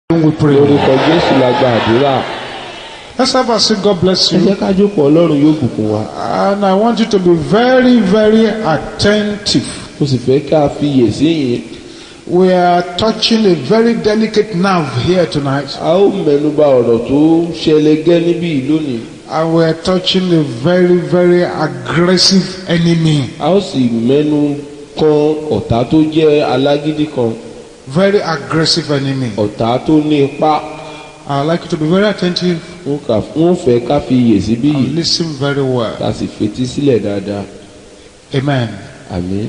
we pray. lórúkọ jésù la gba àdúrà Let's have a sing. God bless ẹ you. jẹ́ ká jókòó ọlọ́run yóò bùkún wa And I want you to be very, very attentive. mo sì fẹ́ ká fiyè sí yìí We are touching a very delicate nerve here tonight. a ó mẹ́nuba ọ̀rọ̀ tó ṣẹlẹ̀gẹ́ níbí yìí lónìí And we are touching a very, very aggressive enemy. a ó sì mẹ́nu kan ọ̀tá tó jẹ́ alágídí kan Very aggressive enemy. ọ̀tá tó ní ipá I'd like you to be very attentive wọ́n kà- wọ́n fẹ́ ká fiyè síbí and yìí listen very well. ká sì fetí sílẹ̀ dáadáa Amen. àmín.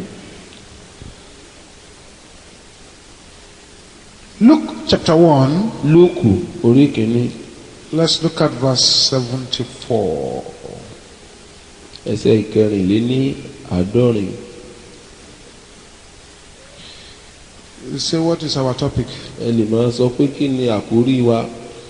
Luke chapter 1, lúùkù orí kìíní let's look at verse 74. ẹsẹ̀ ìkẹrìnléní àádọ́rin You say, What is our topic? ẹ lè máa sọ pé kí ni àkórí wa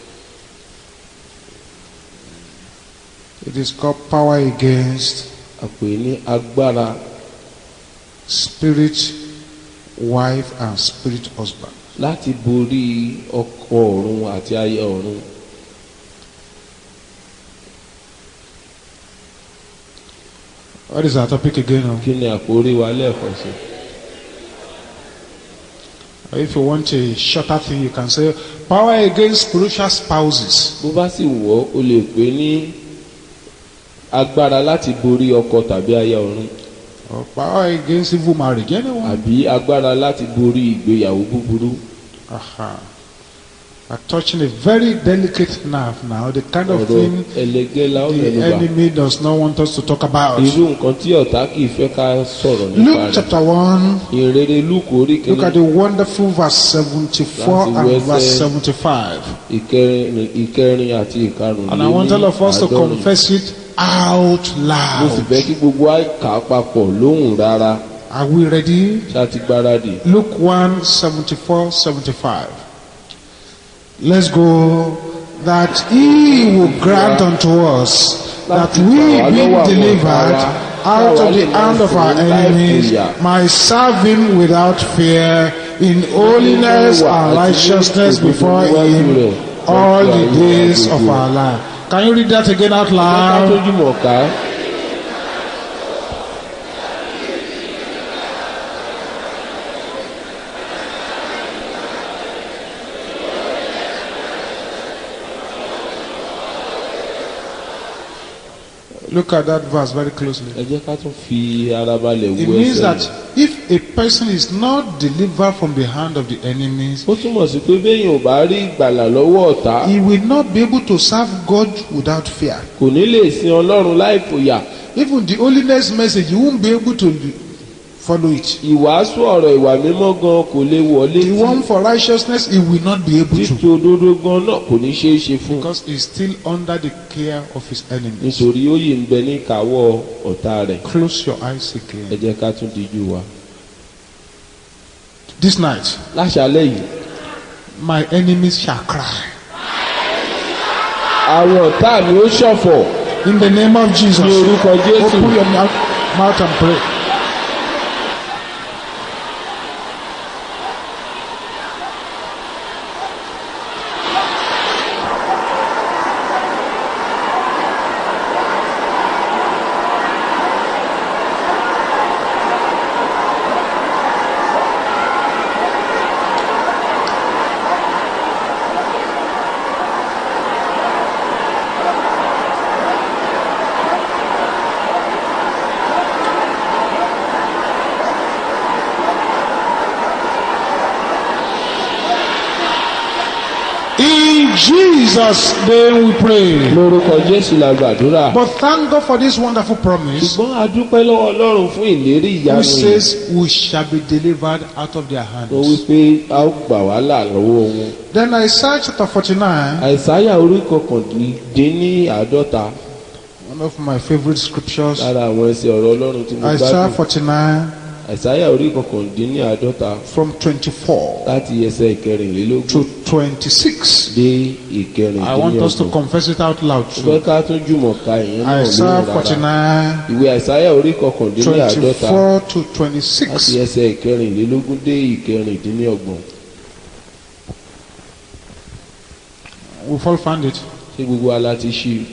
It is called Power Against àpè ní agbára Spirit Wife and Spirit Husband. láti borí ọkọ ọ̀run àti aya ọ̀run What is our topic again? oh? kí ni àkórí wa lẹ́ẹ̀kan sí If you want a shorter thing, you can say Power Against Spiritual Spouses. bó bá sì wọ́ o lè pè ní agbára láti borí ọkọ tàbí aya ọ̀run Or power Against Evil Marriage. Anyone? àbí agbára láti borí ìgbéyàwó búburú Aha. We're touching a very delicate nerve now, the kind of ọ̀rọ̀ thing ẹlẹgẹ́ la ó the mẹ́nuba enemy does not want us to talk about. irú nǹkan tí ọ̀tá kì í fẹ́ ká sọ̀rọ̀ nípa Luke rẹ̀ chapter 1, ìrere lúkù orí look at kìíní the wonderful verse 74 Láti and wẹ́sẹ̀- verse 75. ìkẹrin ìkẹrin àti ìkarùn And I want all of us to àádọ́rin. confess it out mo sì loud. fẹ́ kí gbogbo wa kà á papọ̀ lóhùn rárá Are we ready? ṣá ti gbáradì. Luke 1 74 75. Let's go. That he will grant unto us that we being delivered out of the hand of our enemies might serve him without fear in holiness and righteousness before him all the days of our life. Can you read that again out ká loud? tójú mọ̀ ká Look at that verse very closely. ẹ jẹ́ ká tún fi ara balẹ̀ It wo means ẹsẹ̀ that yìí. if a person is not delivered from the hand of the enemies, ó túmọ̀ sí pé béèyàn ò bá rí ìgbàlà lọ́wọ́ ọ̀tá he will not be able to serve God without fear. kò ní lè sin ọlọ́run láì fòyà Even the holiness message, you won't be able to follow it. ìwàásù ọ̀rọ̀ ìwà mímọ́ gan kò lè wọlé The one for righteousness, he will not be able títí to òdodo gan náà kò ní ṣeé ṣe fún un because he's still under the care of his enemies. nítorí ó yìí ń bẹ ní ìkáwọ́ ọ̀tá rẹ̀ Close your eyes ẹ again. jẹ́ ká tún díjú wa. This night, láṣálẹ́ yìí my enemies shall cry. àwọn ọ̀tá mi ó ṣọ̀fọ̀ In the name of Jesus, ní orúkọ jésù open your mouth, mouth and pray. In Jesus' name we pray. lórúkọ jésù la gbàdúrà. But thank God for this wonderful promise. ṣùgbọ́n a dúpẹ́ lọ́wọ́ ọlọ́run fún ìlérí Who ìyanu yìí. says we shall be delivered out of their ó hands. wí pé a ó gbà wá là lọ́wọ́ wọn. Then Isaiah chapter 49, àìsáyà orí kọkàndínní àádọ́ta one of my favorite scriptures. lára àwọn ẹsẹ̀ ọ̀rọ̀ ọlọ́run tí mo Isaiah gbádùn. 49 àìsáyà orí kọkàndínní àádọ́ta from 24 láti ẹsẹ̀ ìkẹrìnlélógún to 26. dé I want us to ìkẹrìndínlọ́gbọ̀n. confess it out loud mo fẹ́ too. ká tún jùmọ̀ ka ìyẹn náà Isaiah lóhùn rárá. 49, ìwé àìsáyà orí kọkàndínní àádọ́ta 24 to láti 26. ẹsẹ̀ ìkẹrìnlélógún dé ìkẹrìndínlọ́gbọ̀n. We've all found it. ṣé gbogbo wa la ti ṣí i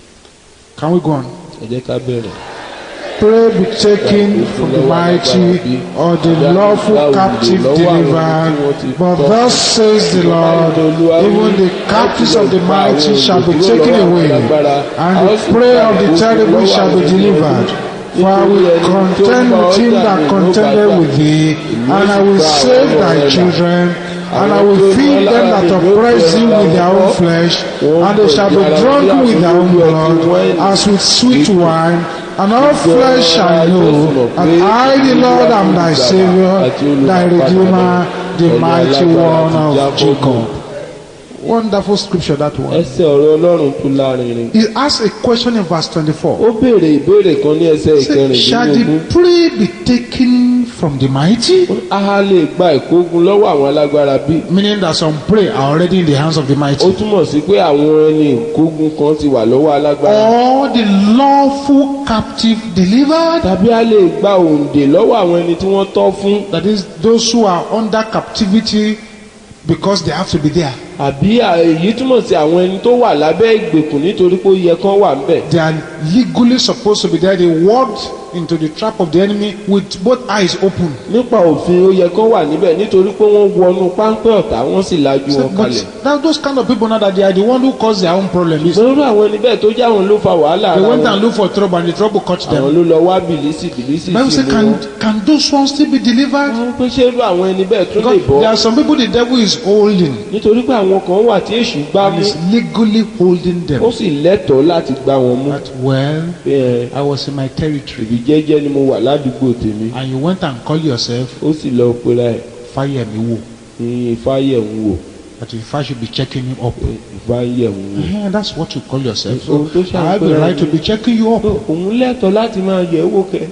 Can we go on? ẹ jẹ́ ká bẹ̀rẹ̀. Pray be taken from the mighty or the lawful captive delivered. But thus says the Lord, even the captives of the mighty shall be taken away, and the prey of the terrible shall be delivered. For I will contend with him that contended with thee, and I will save thy children, and I will feed them that oppress thee with their own flesh, and they shall be drunk with their own blood, as with sweet wine, and all flesh shall know that I, the Lord, am thy Savior, thy Redeemer, the mighty one of Jacob. Wonderful scripture that one. ẹsẹ̀ ọ̀rọ̀ ọlọ́run tó lárinrin. He asks a question in verse 24. ó béèrè ìbéèrè kan ní ẹsẹ̀ Say, Shall ìkẹrìndínlógún. the prey be taken from the mighty? a lè gba ìkógun lọ́wọ́ àwọn alágbára bí. Meaning that some prey are already in the hands of the ó mighty. túmọ̀ sí pé àwọn ẹni ìkógun kan ti wà lọ́wọ́ alágbára. Or the lawful captive delivered? tàbí a lè gba òǹdè lọ́wọ́ àwọn ẹni tí wọ́n tọ́ fún. That is, those who are under captivity because they have to be there. àbí à- èyí túmọ̀ sí àwọn ẹni tó wà lábẹ́ ìgbèkùn nítorí pé ó yẹ kán wà ńbẹ̀. They are legally supposed to be there. They walked into the trap of the enemy with both eyes open. nípa òfin ó yẹ kán wà níbẹ̀ nítorí pé wọ́n wọnú páńpẹ́ ọ̀tá wọ́n sì lajú So, wọn kalẹ̀. but that, those kind of people now that they are the one who cause their own problem. It's- lórí àwọn ẹni bẹ́ẹ̀ tó jẹ́ àwọn ló fa wàhálà They ara went wọn. and looked for trouble and the trouble caught àwọn them. ló lọ wá bìlísì bìlísì Bible sí says, ni can, wọn. can those ones still be delivered? wọ́n pé ṣé irú àwọn ẹni bẹ́ẹ̀ tún lè Because there bọ́ are some people the devil is holding nítorí pé àwọn kan wà tí èṣù gbá and mú is legally holding ó them. sì lẹ́tọ̀ọ́ láti gbá wọn mú. That well, pé ẹ I was in my territory ìbí jẹ́jẹ́ ni mo wà ládùúgbò tèmi and you went and called yourself ó sì lọ pera ẹ̀ fire me wo. ní ìfáyẹ̀ ń wò That if I should be checking you up. ìfáyẹ̀ ń wò. Eh, that's what you call yourself. So Ohun tó ṣàǹpẹ́ I have the right to be checking you up. Pé òun lẹ́tọ̀ọ́ láti máa yẹ̀ wò kẹ́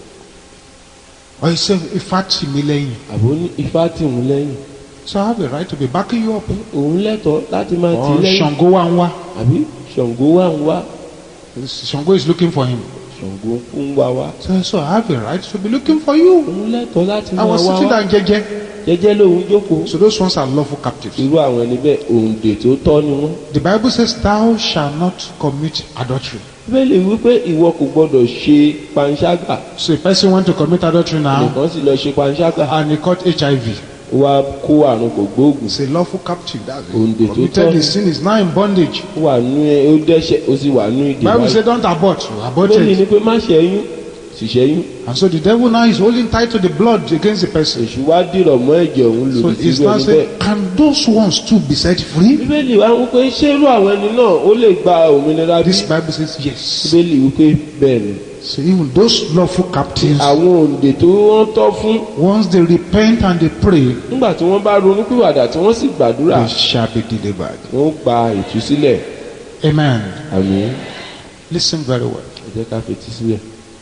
Or you say ifá tì mí lẹ́yìn. àbó ní ifá tì ń lẹ́yìn So I have the right to be backing you up. òun lẹ́tọ̀ọ́ láti máa tì í Or lẹ́yìn Ṣàngó wa ń wá. àbí Ṣàngó wà ń wá Ṣàngó is looking for him. Ṣàngó ń wá wá So, so I have the right to be looking for you. òun lẹ́tọ̀ọ́ láti I máa was wá sitting wá down jẹ́jẹ́. jẹ́jẹ́ lòun jókòó So those ones are lawful captives. irú àwọn ẹni bẹ́ẹ̀ òǹdè tó tọ́ ni wọ́n. The Bible says, Thou shalt not commit adultery. bíbélì wípé ìwọ kò gbọdọ̀ ṣe panṣágà So a person went to commit adultery now nìkan sì lọ ṣe panṣágà and he caught HIV. ó wá kó àrùn kò gbóògùn He's a lawful captive. That's it. Òǹdè tó Committed tọ́. his sin is now in bondage. ó wà nú ẹ ó dẹ́ṣẹ̀ ó sì wà nú ìdè Bible báyìí. says, Don't abort. You bíbélì aborted. ni pé má ṣẹ́yún sì ṣẹ́yún And so the devil now is holding tight to the blood against the person. èṣù wá dìrọ̀ mọ́ ẹ̀jẹ̀ òun So lòdì he's sí now ẹni bẹ́ẹ̀. saying, Can those ones too be set free? bíbélì wá wípé ṣé irú àwọn ẹni náà ó lè gba òmìnira bí. This Bible says, Yes. bíbélì wípé bẹ́ẹ̀ ni. So even those lawful captives, àwọn òǹdè tó wọ́n tọ́ fún once they repent and they pray, nígbà tí wọ́n bá ronúpìwàdà tí wọ́n sì gbàdúrà they shall be delivered. wọ́n gba ìtúsílẹ̀ Amen. àmì Listen very well. ẹ jẹ́ ká fetí sílẹ̀.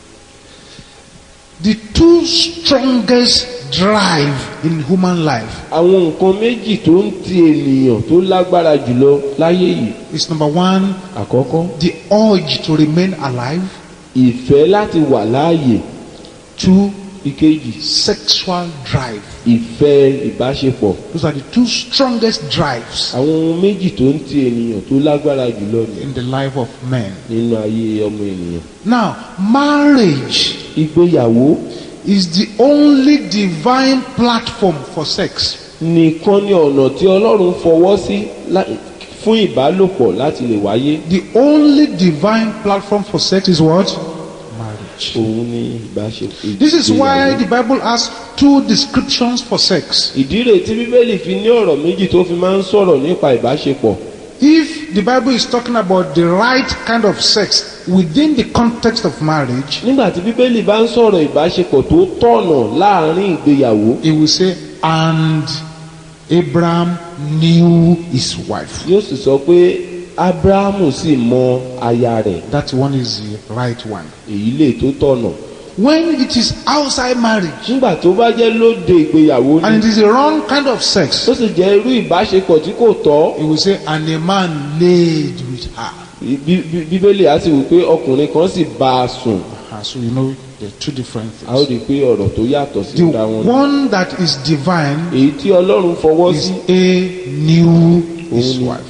The two strongest drive in human life àwọn nǹkan méjì tó ń ti ènìyàn tó lágbára jùlọ láyé yìí is number one, àkọ́kọ́ the urge to remain alive. ìfẹ́ láti wà láàyè Two, ìkejì sexual drive. ìfẹ́ ìbáṣepọ̀ Those are the two strongest drives àwọn ohun méjì tó ń ti ènìyàn tó lágbára jùlọ ní in the life of men. nínú ayé ọmọ ènìyàn. Now, marriage ìgbéyàwó is the only divine platform for sex. nìkan ni ọ̀nà tí ọlọ́run fọwọ́ sí lá- fún ìbálòpọ̀ láti lè wáyé The only divine platform for sex is what? Marriage. òun ní ìbáṣepọ̀. This is why ìgbéyàwó. the Bible has two descriptions for sex. ìdí rèé tí bíbélì fi ní ọ̀rọ̀ méjì tó fi máa ń sọ̀rọ̀ nípa ìbáṣepọ̀. If the Bible is talking about the right kind of sex within the context of marriage, nígbà tí bíbélì bá ń sọ̀rọ̀ ìbáṣepọ̀ tó tọ̀nà láàrin ìgbéyàwó it will say, and Abraham knew his wife. yóò sì sọ pé abrahamu sì mọ aya rẹ̀ That one is the right one. èyí lè tó tọ̀nà. When it is outside marriage nígbà tó bá jẹ́ lóde ìgbéyàwó and ni it is a wrong kind of sex, tó sì jẹ́ irú ìbáṣepọ̀ tí kò tọ́ it will say, and a man laid with her. Bí- bí- bíbélì á sì wí pé ọkùnrin kan sì bá a sùn Ah, so you know there are two different a ó things. rí i pé ọ̀rọ̀ tó yàtọ̀ sí The ìra wọn ni. one that is divine èyí tí ọlọ́run fọwọ́ is sí A knew his òun ni wife. ó-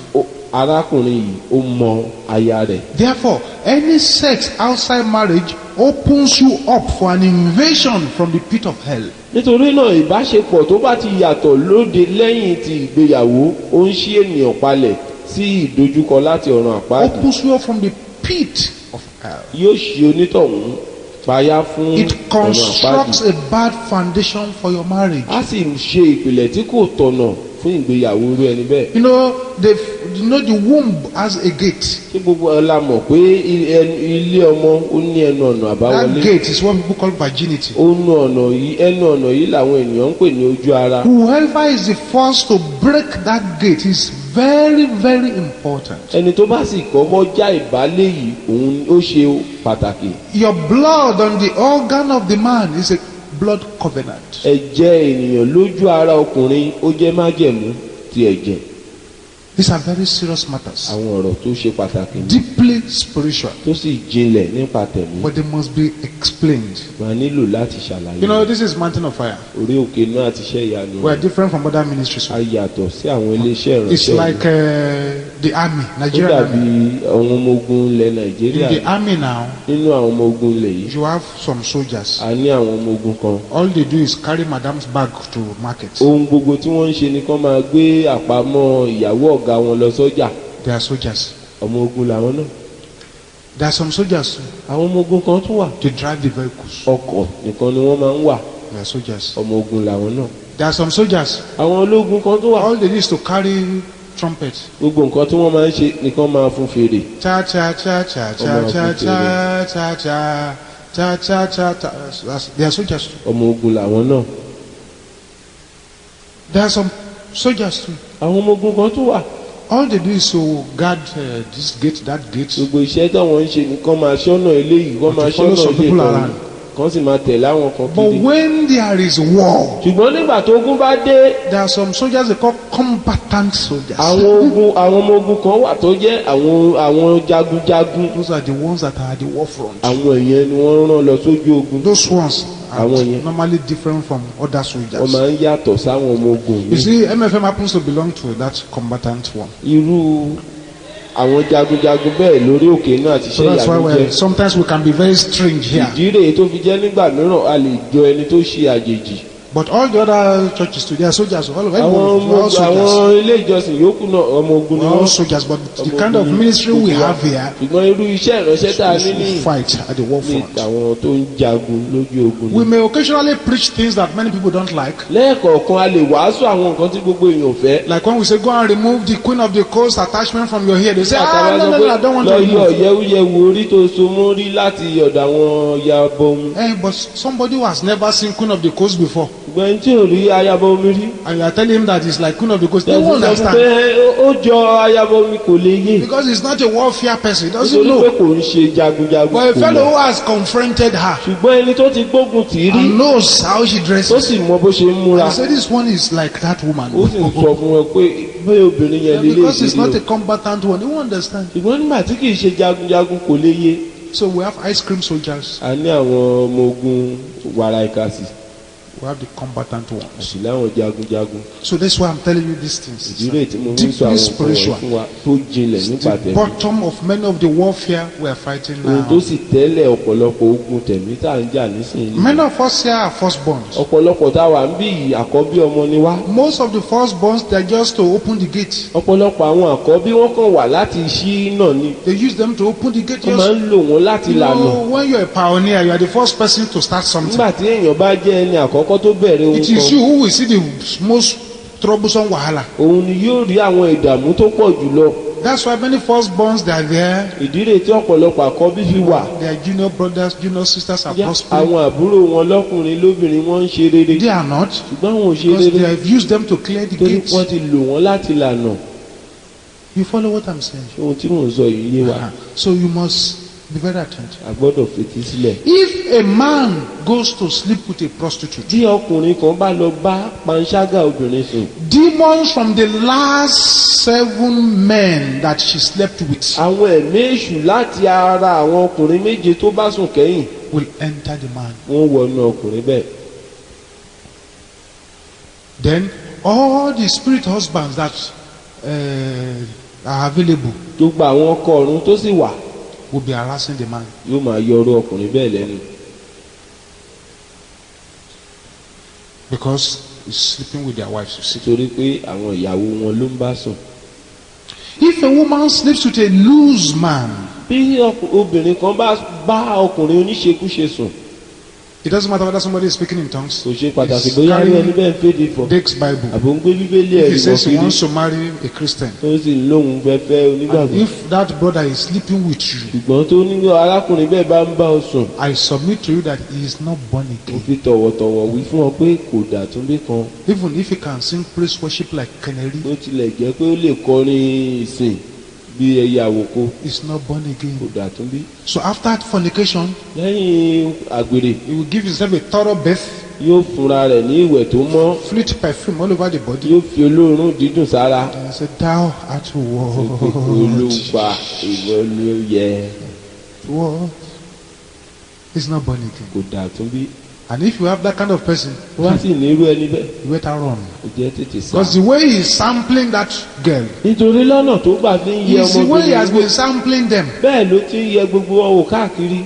arákùnrin yìí ó mọ aya rẹ̀ Therefore, any sex outside marriage opens you up for an invasion from the pit of hell. nítorí náà ìbáṣepọ̀ tó bá ti yàtọ̀ lóde lẹ́yìn ti ìgbéyàwó ó ń ṣí ènìyàn palẹ̀ sí ìdojúkọ láti ọ̀run àpáàdì Opens you up from the pit of hell. yóò ṣe onítọ̀hún payá fún It ọ̀run àpáàdì constructs a bad foundation for your marriage. á sì ṣe ìpìlẹ̀ tí kò tọ̀nà fún ìgbéyàwó irú ẹni bẹ́ẹ̀ You know, the you know the womb has a gate. kí gbogbo ẹ la mọ̀ pé i- ẹnu- ilé ọmọ ó ní ẹnu ọ̀nà That àbáwọlé gate is what people call virginity. ó nu ọ̀nà yìí ẹnu ọ̀nà yìí làwọn ènìyàn ń pè ní ojú ara Whoever is the first to break that gate is very, very important. ẹni tó bá sì kọ́kọ́ já ìbálé yìí òun ó ṣe pàtàkì Your blood on the organ of the man is a blood covenant. ẹ̀jẹ̀ ènìyàn lójú ara ọkùnrin ó jẹ́ májẹ̀mú ti ẹ̀jẹ̀ These are very serious matters, àwọn ọ̀rọ̀ tó ṣe pàtàkì ní deeply spiritual, tó sì jinlẹ̀ nípa tẹ̀mí but they must be explained. máa nílò láti ṣàlàyé You know, this is Mountain of Fire. orí òkè náà àti iṣẹ́ ìyanu We're different from other ministries. a yàtọ̀ sí àwọn iléeṣẹ́ It's ìránṣẹ́ like uh, the army, ó Nigerian dàbí army. àwọn ọmọ ogun ilẹ̀ In nàìjíríà the army now, nínú àwọn ọmọ ogun ilẹ̀ yìí you have some soldiers. a ní àwọn ọmọ ogun kan All they do is carry madam's bag to market. ohun gbogbo tí wọ́n ń ṣe ni kán máa gbé àpamọ́ ìyàwó ọ̀gá wọn lọ sọ́jà They are soldiers. ọmọ ogun làwọn náà There are some soldiers àwọn ọmọ ogun kan tún wà to drive the vehicles. ọkọ̀ nìkan ni wọ́n máa ń wà They are soldiers. ọmọ ogun làwọn náà There are some soldiers. àwọn ológun kan tún wà All they do is to carry trumpet. gbogbo nǹkan tí wọ́n máa ń ṣe nìkan máa fún fèrè Cha cha cha cha cha Ọmọ cha ọkùnrin cha cha cha cha cha cha cha. That's- They are soldiers. too. ọmọ ogun làwọn náà There are some soldiers too. àwọn ọmọ ogun kan tún wà All they do is to guard uh, this gate, that gate. gbogbo iṣẹ́ táwọn ń ṣe nìkan máa ṣọ́nà eléyìí kán máa to follow ṣọ́nà some ilé people kan around. kan sì máa tẹ̀lé àwọn kan But kiri when there is war, ṣùgbọ́n nígbà tó ogun bá dé there are some soldiers they call combatant soldiers. àwọn ogun àwọn ọmọ ogun kan wà tó jẹ́ àwọn àwọn jagunjagun Those are the ones that are at the war front. àwọn èèyàn ni wọ́n rán lọ sójú ogun Those ones are Àwọn yẹn. normally different from other wọ́n soldiers. máa ń yàtọ̀ sáwọn ọmọ ogun You yìí see, MFM happens to belong to that combatant one. irú àwọn jagunjagun bẹ́ẹ̀ lórí òkè náà ti So ṣe that's why ìyàwó we're, jẹ́ sometimes we can be very strange here. ìdí rèé tó fi jẹ́ nígbà mìíràn a lè jọ ẹni tó ṣe àjèjì But all the other churches today are soldiers. All of àwọn everyone, ọmọ we're all soldiers. àwọn ilé ìjọsìn yòókù náà ọmọ ogun ni We're all wọ́n soldiers. But the ọmọ kind ogun of ni ministry we gbogbo wa. have here ṣùgbọ́n irú iṣẹ́ ìránṣẹ́ tá a ní ní is to fight at the war ní front. àwọn tó ń jagun lójú ogun We ni. may occasionally preach things that many people don't like. lẹ́ẹ̀kọ̀ọ̀kan a lè wàásù àwọn nǹkan tí gbogbo èèyàn ò fẹ́ Like when we say, go and remove the queen of the coast attachment from your hair. They say, ah, àtàwọn no, sọ no, pé no, I don't want to lọ yọ remove. yẹwúyẹwù orí tó so mọ́ rí láti ọ̀dọ̀ àwọn yabọ omi Hey, but somebody who has never seen queen of the coast before, ṣùgbọ́n ẹni tí ò rí ayabọ omi rí and you are telling him that it's like queen of the coast, they tẹ̀sí won't sọ fún pé understand. ó jọ ayabọ omi kò lè yé Because he's not a warfare person. He doesn't nítorí pé know. kò ń ṣe jagunjagun But a kò fellow mọ̀ who has confronted her ṣùgbọ́n ẹni tó ti gbógun tì í rí and knows how she tó dresses. sì mọ bó ṣe ń múra I say this one is like that woman. ó sì ń sọ fún wọn pé bẹ́ẹ̀ obìnrin yẹn Yeah, lélẹ̀ because he's not ìdílé a combatant one. He won't understand. ṣùgbọ́n nígbà tí kì í ṣe jagunjagun kò lè yé So we have ice cream soldiers. a ní àwọn ọmọ ogun wàrà ìkàsì We have the combatant ones. àti láwọn jagunjagun So that's why I'm telling you these things. ìdílé tí mo ń sọ Deeply àwọn nǹkan spiritual. wọ̀nyí fún wa tó jinlẹ̀ nípa The tẹ̀mí bottom of many of the warfare we are fighting ohun tó now. sì tẹ́lẹ̀ ọ̀pọ̀lọpọ̀ ogun tẹ̀mí tá à ń jà nísìnyí Many of us here are firstborns. ọ̀pọ̀lọpọ̀ tá a wà ń bí yìí àkọ́bí ọmọ ni wá Most of the firstborns, they're just to open the gate. ọ̀pọ̀lọpọ̀ àwọn àkọ́bí wọ́n kàn wà láti ṣí náà ni They use them to open the gate. wọ́n máa Just, ń lò wọ́n láti you lànà know, when you're a pioneer, you are the first person to start something. nígbà tí èèyàn bá jẹ́ ẹni àkọ́kọ́ tó bẹ̀rẹ̀ ohun It is kan you who will see the most troublesome wahala. òun ni yóò rí àwọn ìdààmú tó pọ̀ jùlọ That's why many firstborns they are there. ìdílé tí ọ̀pọ̀lọpọ̀ àkọ́bí fi wà Their junior brothers, junior sisters are Yá, prospering. àwọn àbúrò wọn lọ́kùnrin lóbìnrin wọ́n ń ṣe rere They are not ṣùgbọ́n àwọn ò ṣe because they rere have used them to clear the torí gates. wọ́n ti lò wọ́n láti lànà You follow what I'm saying? ohun tí mò ń sọ yìí yé wa Uh-huh. So you must be very attentive. a gbọ́dọ̀ fetí sílẹ̀. If a man goes to sleep with a prostitute, tí ọkùnrin kan bá lọ bá panṣágà obìnrin sùn demons from the last seven men that she slept with àwọn ẹ̀mí èṣù láti ara àwọn ọkùnrin méje tó bá sùn kẹ́yìn will enter the man. wọ́n wọnú ọkùnrin bẹ́ẹ̀. Then all the spirit husbands that uh, are available gbogbo àwọn ọkọ ọ̀run tó sì wà will be harassing the man. yóò máa yọ ọ̀rọ̀ ọkùnrin bẹ́ẹ̀ lẹ́nu because he's sleeping with their wives. You see. nítorí pé àwọn ìyàwó wọn ló ń bá sùn. If a woman sleeps with a loose man, bí ọkù- obìnrin kan bá bá ọkùnrin oníṣekúṣe sùn it doesn't matter whether somebody is speaking in tongues, kò ṣe pàtàkì He's bóyá rí carrying ẹni bẹ́ẹ̀ ń fèdè fọ̀ Dake's Bible. àbò ń gbé bíbélì If ẹ̀rí he wọ̀ says he kiri wants to marry a Christian, tó sì ń lóhun fẹ́fẹ́ and onígbàgbọ́ if that brother is sleeping with you, ṣùgbọ́n tó ní arákùnrin bẹ́ẹ̀ bá ń bá ọ sùn I submit to you that he is not born mo again. fi tọ̀wọ̀tọ̀wọ̀ wí fún ọ pé kò dàtúndé kan Even if he can sing praise worship like Canary, bó tilẹ̀ jẹ́ pé ó lè kọrin ìsìn bí ẹyẹ àwòkọ he's not born kò again. dàtúndé So after fornication, lẹ́yìn àgbèrè he will give himself a thorough bath, yóò fúnra rẹ̀ ní ìwẹ̀ tó mọ́ fleet perfume all over the body, yóò fi olóòórùn dídùn sára and say, Thou art what? olùgbà ìwọ ni ó yẹ What? He's not born again. kò dàtúndé And if you have that kind of person, wá sì ní irú ẹni bẹ́ẹ̀ you better run. kò jẹ́ tètè sá. Because the way he is sampling that girl nítorí lọ́nà tó gbà fi ń yẹ is the way he has ọmọbìnrin been sampling them. bẹ́ẹ̀ ló ti ń yẹ gbogbo wọn wò káàkiri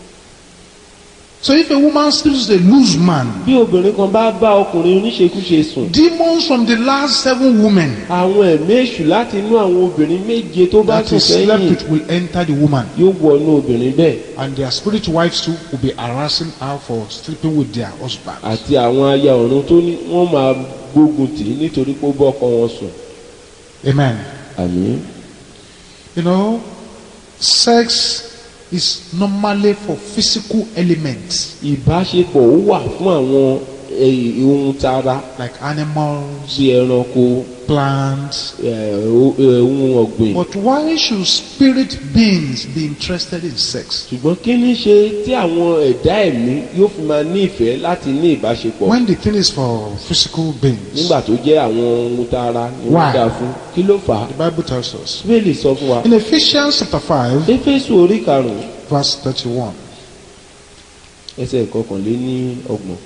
So if a woman sleeps with a loose man, bí obìnrin kan bá bá ọkùnrin oníṣekúṣe sùn demons from the last seven women àwọn ẹ̀mí èṣù láti inú àwọn obìnrin méje tó bá that sùn he slept sẹ́yìn with will enter the woman. yóò wọnú obìnrin bẹ́ẹ̀ And their spirit wives too will be harassing her for sleeping with their husband. àti àwọn aya ọ̀run tó ní wọ́n máa gbógun tì í nítorí pé ó bọ́ ọkọ wọn sùn. Amen. àmín. You know, sex is normally for physical elements ìbáṣepọ̀ ó wà fún àwọn eh, ohun tara like animals, bí ẹranko plants. eh, o- eh, ohun ọ̀gbìn. But why should spirit beings be interested in sex? ṣùgbọ́n kí ní ṣe tí àwọn ẹ̀dá ẹ̀mí yóò fi máa ní ìfẹ́ láti ní ìbáṣepọ̀ When the thing is for physical beings, nígbà tó jẹ́ àwọn ohun tara ni Why? wọ́n dá fún kí ló fà á. the Bible tells us. bíbélì sọ fún wa In Ephesians chapter 5, éfésù orí karùn-ún verse 31. ẹsẹ̀ ìkọkànléní ọgbọ̀n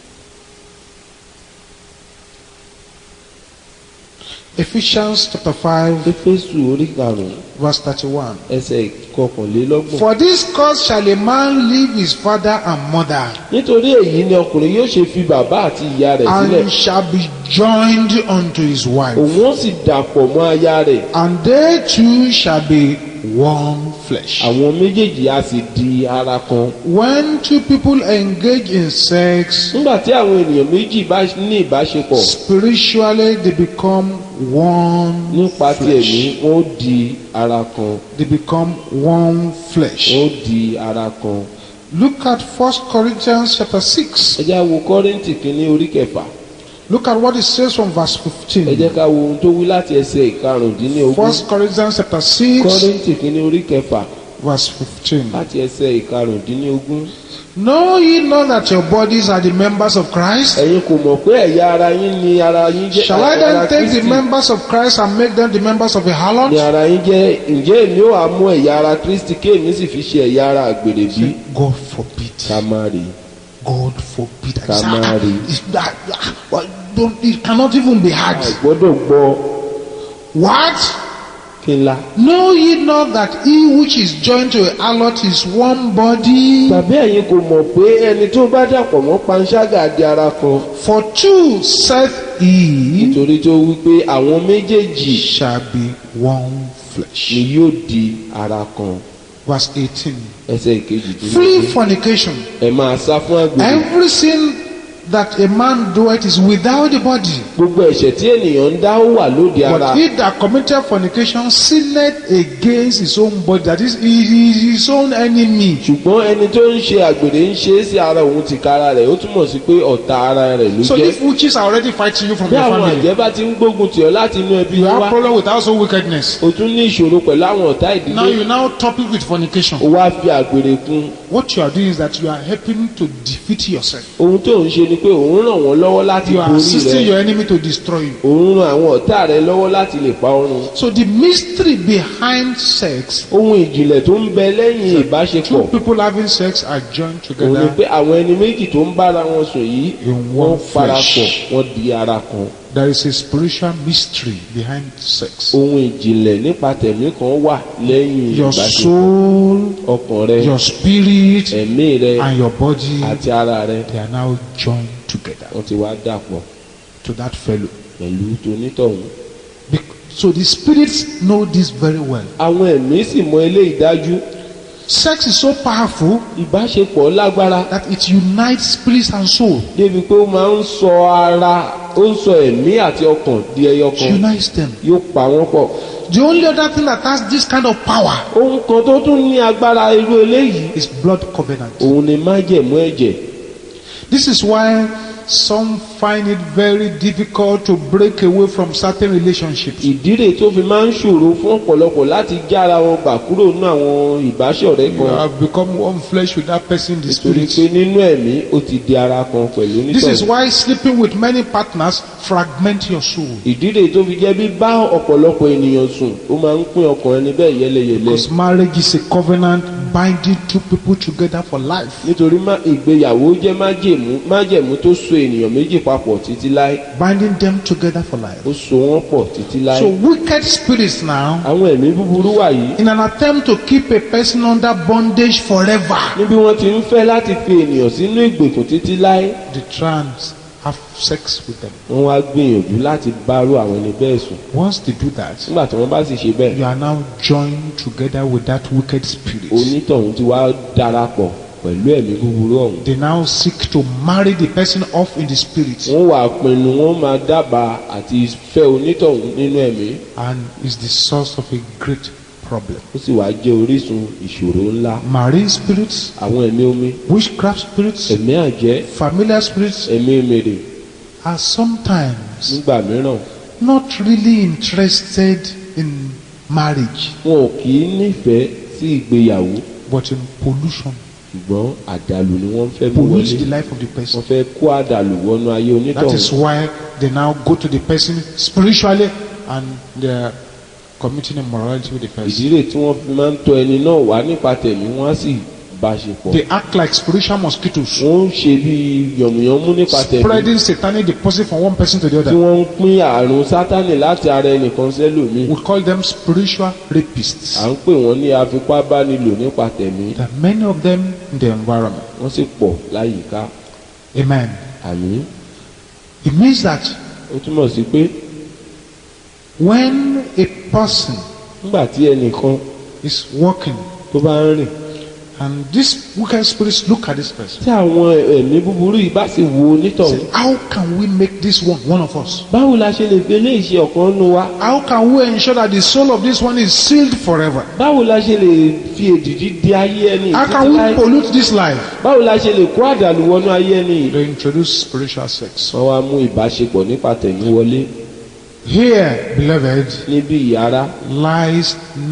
Ephesians chapter 5, éfésù orí karùn-ún verse 31. ẹsẹ̀ ìkọkànlélọ́gbọ̀n. For this cause shall a man leave his father and mother, nítorí èyí ni ọkùnrin yóò ṣe fi bàbá àti ìyá rẹ̀ sílẹ̀ and shall be joined unto his wife, òun ó sì dàpọ̀ mọ́ aya rẹ̀ and they two shall be one flesh. àwọn méjèèjì á sì di ara kan. When two people engage in sex, nígbà tí àwọn ènìyàn méjì bá ní ìbáṣepọ̀ spiritually they become one nípa ti ẹ̀mí flesh. wọ́n ó di ara kan They become one flesh. wọ́n ó di ara kan. Look at First Corinthians chapter 6. ẹ jẹ́ á wo kọ́rìntì kínní orí kẹfà Look at what it says from verse ẹ 15. jẹ́ ká wo ohun tó wí láti ẹsẹ̀ ìkarùndínlógún First Corinthians chapter 6, kọ́rìntì kínní orí kẹfà verse 15. láti ẹsẹ̀ ìkarùndínlógún. Know ye not that your bodies are the members of Christ? ẹ̀yin kò mọ̀ pé ẹ̀yà ara yín ni ara yín jẹ́ Shall I ara then take the Kristi members of Christ and make them the members of a ni harlot? ara yín jẹ́ ǹjẹ́ èmi ó wá mú ẹ̀yà ara Kristi kéèmí sì fi ṣe ẹ̀yà ara àgbèrè bí God forbid. ká má rí God forbid. Ká má rí. It's that- ah, well, don't- It cannot even be had. àgbọ́dọ̀ gbọ́ What? kí ńlá. Know ye not that he which is joined to a harlot is one body? tàbí ẹ̀yin kò mọ̀ pé ẹni tó bá dàpọ̀ mọ́ panṣágà di ara kan For two saith he nítorí tó wí pé àwọn méjèèjì shall be one ni flesh. yóò di ara kan Verse 18. ẹsẹ̀ ìkejì tó Flee ní fornication. ẹ máa sá fún àgbèrè Every sin that a man doeth is without the body. gbogbo ẹ̀ṣẹ̀ tí ènìyàn ń dá ó wà lóde ara But he that committed fornication sinned against his own body. That is, he is his own enemy. ṣùgbọ́n ẹni tó ń ṣe àgbèrè ń ṣe é sí ara òun ti ka ara rẹ̀ ó túmọ̀ sí pé ọ̀tá ara rẹ̀ ló So jẹ́ if witches are already fighting you from bí your àwọn family, àjẹ́ bá ti ń gbógun tì ọ́ láti inú ẹbí you yín have wá problem with household wickedness. o tún ní ìṣòro pẹ̀lú àwọn ọ̀tá Now ìdílé you now top it with fornication. o wá fi àgbèrè kún What you are doing is that you are helping to defeat yourself. ohun tó ń ṣe ni pé òun ràn wọ́n lọ́wọ́ láti You are borí assisting rẹ̀ your enemy to destroy you. òun ran àwọn ọ̀tá rẹ̀ lọ́wọ́ láti lè pa ọ́ run So the mystery behind sex, ohun ìjìnlẹ̀ tó ń bẹ lẹ́yìn ìbáṣepọ̀ two people having sex are joined òun ni together. pé àwọn ẹni méjì tó ń bára wọn sùn yìí In wọ́n one parapọ̀ flesh. wọ́n di ara kan there is a spiritual mystery behind sex. ohun ìjìnlẹ̀ nípa tẹ̀mí kan wà lẹ́yìn Your ìbáṣepọ̀ soul, ọkàn rẹ your spirit, ẹ̀mí rẹ and your body, àti ara rẹ they are now joined together wọ́n ti wá dàpọ̀ to that fellow. pẹ̀lú tonítọ̀hún. Bec- So the spirits know this very well. àwọn ẹ̀mí sì mọ eléyìí dájú Sex is so powerful ìbáṣepọ̀ lágbára that it unites spirit and soul. débi pé ó máa ń sọ ara ó ń sọ ẹ̀mí àti ọkàn di ẹyọ It kan unites them. yóò pa wọ́n pọ̀. The only other thing that has this kind of power ohun kan tó tún ní agbára irú eléyìí is blood covenant. òun ni májẹ̀mú ẹ̀jẹ̀ This is why some find it very difficult to break away from certain relationships. ìdíre tó fi máa ń ṣòro fún ọ̀pọ̀lọpọ̀ láti jára wọn gbà kúrò nínú àwọn ìbáṣọ̀rẹ́ You kan have become one flesh with that person in the nítorí pé spirit. nínú ẹ̀mí ó ti di ara kan pẹ̀lú This is onítọ̀hún. why sleeping with many partners fragment your soul. ìdíre tó fi jẹ́ bí bá ọ̀pọ̀lọpọ̀ ènìyàn sùn ó máa ń pín ọkàn ẹni bẹ́ẹ̀ yẹ́lẹyẹ̀lẹ Because marriage is a covenant binding two people together for life. nítorí má- ìgbéyàwó jẹ́ májẹ̀mú májẹ̀mú tó so ènìyàn méjì papọ̀ títí láé Binding them together for life. ó so wọ́n pọ̀ títí láé. So wicked spirits now, àwọn ẹ̀mí búburú wà yìí in an attempt to keep a person under bondage forever, níbi wọ́n ti ń fẹ́ láti fi ènìyàn sínú ìgbèkùn títí láé they try and have sex with them. wọ́n wá gbìyànjú láti bárò àwọn ẹni bẹ́ẹ̀ sùn Once they do that, nígbà tí wọ́n bá sì ṣe bẹ́ẹ̀ you are now joined together with that wicked spirit. onítọ̀hún ti wá darapọ̀ pẹ̀lú ẹ̀mí búburú ọ̀hún They now seek to marry the person off in the spirit, wọ́n wà pinnu wọ́n máa dábàá àti fẹ́ onítọ̀hún nínú ẹ̀mí and is the source of a great problem. ó sì wá jẹ́ orísun ìṣòro ńlá Marine spirits, àwọn ẹ̀mí omi witchcraft spirits, ẹ̀mí àjẹ́ familiar spirits ẹ̀mí mèrè are sometimes nígbà mìíràn not really interested in marriage, wọn ò kì í nífẹ̀ẹ́ sí ìgbéyàwó but in pollution. ṣùgbọ́n àdàlù ni wọ́n fẹ́ mú Pollute wọlé the life of the person. wọ́n fẹ́ kó àdàlù wọnú ayé That is onítọ̀hún why they now go to the person spiritually and they are committing immorality with the person. ìdílé tí wọ́n fi máa ń tọ́ ẹni náà wá nípa tẹ̀mí wọ́n á sì bá ṣe pọ̀ They act like spiritual mosquitoes, wọ́n ń ṣe bí yànmùyánmú nípa tẹ̀mí spreading satanic deposit from one person to the tí other. wọ́n ń pín àrùn sátánì láti ara ẹnìkan sẹ́lòmíì We call them spiritual rapists. à ń pè wọ́n ní afipábánilò nípa tẹ̀mí There are many of them in the environment. wọ́n sì pọ̀ láyìíká Amen. àmì It means that ó túmọ̀ sí pé when a person nígbà tí ẹnìkan is walking tó bá ń rìn and these wicked spirits look at this person, tí àwọn ẹ̀mí búburú yìí bá sì wo onítọ̀hún say, How can we make this one one of us? báwo la ṣe lè fi eléyìí ṣe ọ̀kan nu wa How can we ensure that the soul of this one is sealed forever? báwo la ṣe lè fi èdìdí di ayé ẹni How títí can we láé? pollute this life? báwo la ṣe lè kó àdàlù wọnú ayé ẹni yìí. They introduce spiritual sex. wọ́n wá mú ìbáṣepọ̀ nípa tẹ̀mí wọlé Here, beloved, níbi ìyára lies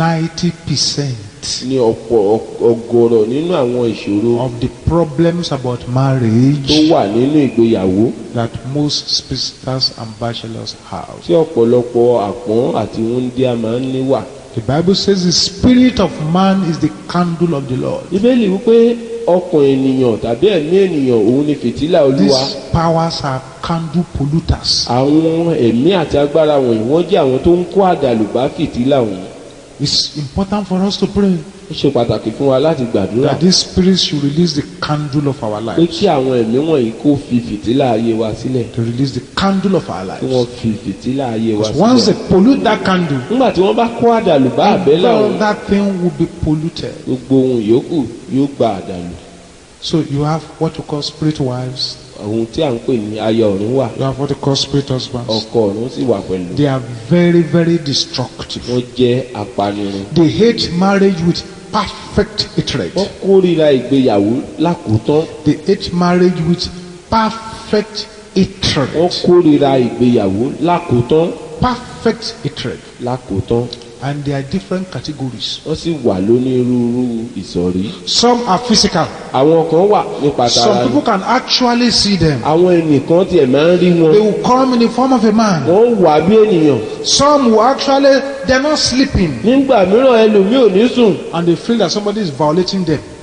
90% ní ọ̀pọ̀ ọgọ́rọ̀ nínú àwọn ìṣòro of the problems about tó marriage wà nínú ìgbéyàwó that most spinsters and bachelors have. tí ọ̀pọ̀lọpọ̀ àpọ́n àti wúndíá máa ń ní wà. The Bible says the spirit of man is the candle of the Lord. bíbélì wípé ọkàn ènìyàn tàbí ẹ̀mí ènìyàn òun ni fìtílà olúwa These powers are candle polluters. àwọn ẹ̀mí àti agbára wọ̀nyí wọ́n jẹ́ àwọn tó ń kó àdàlù bá fìtílà wọ̀nyí. It's important for us to pray ó ṣe pàtàkì fún wa láti gbàdúrà that these spirits should release the candle of our pé lives. kí àwọn ẹ̀mí wọ̀nyí kó fi fìtílà ayé wa sílẹ̀ To release the candle of our kí wọ́n lives. fi fìtílà ayé wa Because once sílẹ̀. they pollute that candle, nígbà tí wọ́n bá kó àdàlù bá àbẹ́là all wọn that thing will be polluted. gbogbo ohun yòókù yóò gba àdàlù So you have what we call spirit wives, ohun tí à ń pè ní aya ọ̀run wà you have what we call spirit husbands. ọkọ ọ̀run sì wà pẹ̀lú They are very, very destructive. wọ́n jẹ́ apanirun They hate marriage with perfect hatred. wọ́n kórìíra ìgbéyàwó lákòótán They hate marriage with perfect hatred. wọ́n kórìíra ìgbéyàwó lákòótán Perfect hatred. lákòótán And there are different categories. wọ́n sì wà lónírúurú ìsọ̀rí Some are physical. àwọn kan wà nípa Some tara people ni can actually see them. àwọn ẹnìkan tiẹ̀ máa ń rí wọn They will come in the form of a man. wọ́n wà bí ènìyàn Some will actually, they're not sleeping. nígbà mìíràn ẹlòmíì ò ní sùn And they feel that somebody is violating them.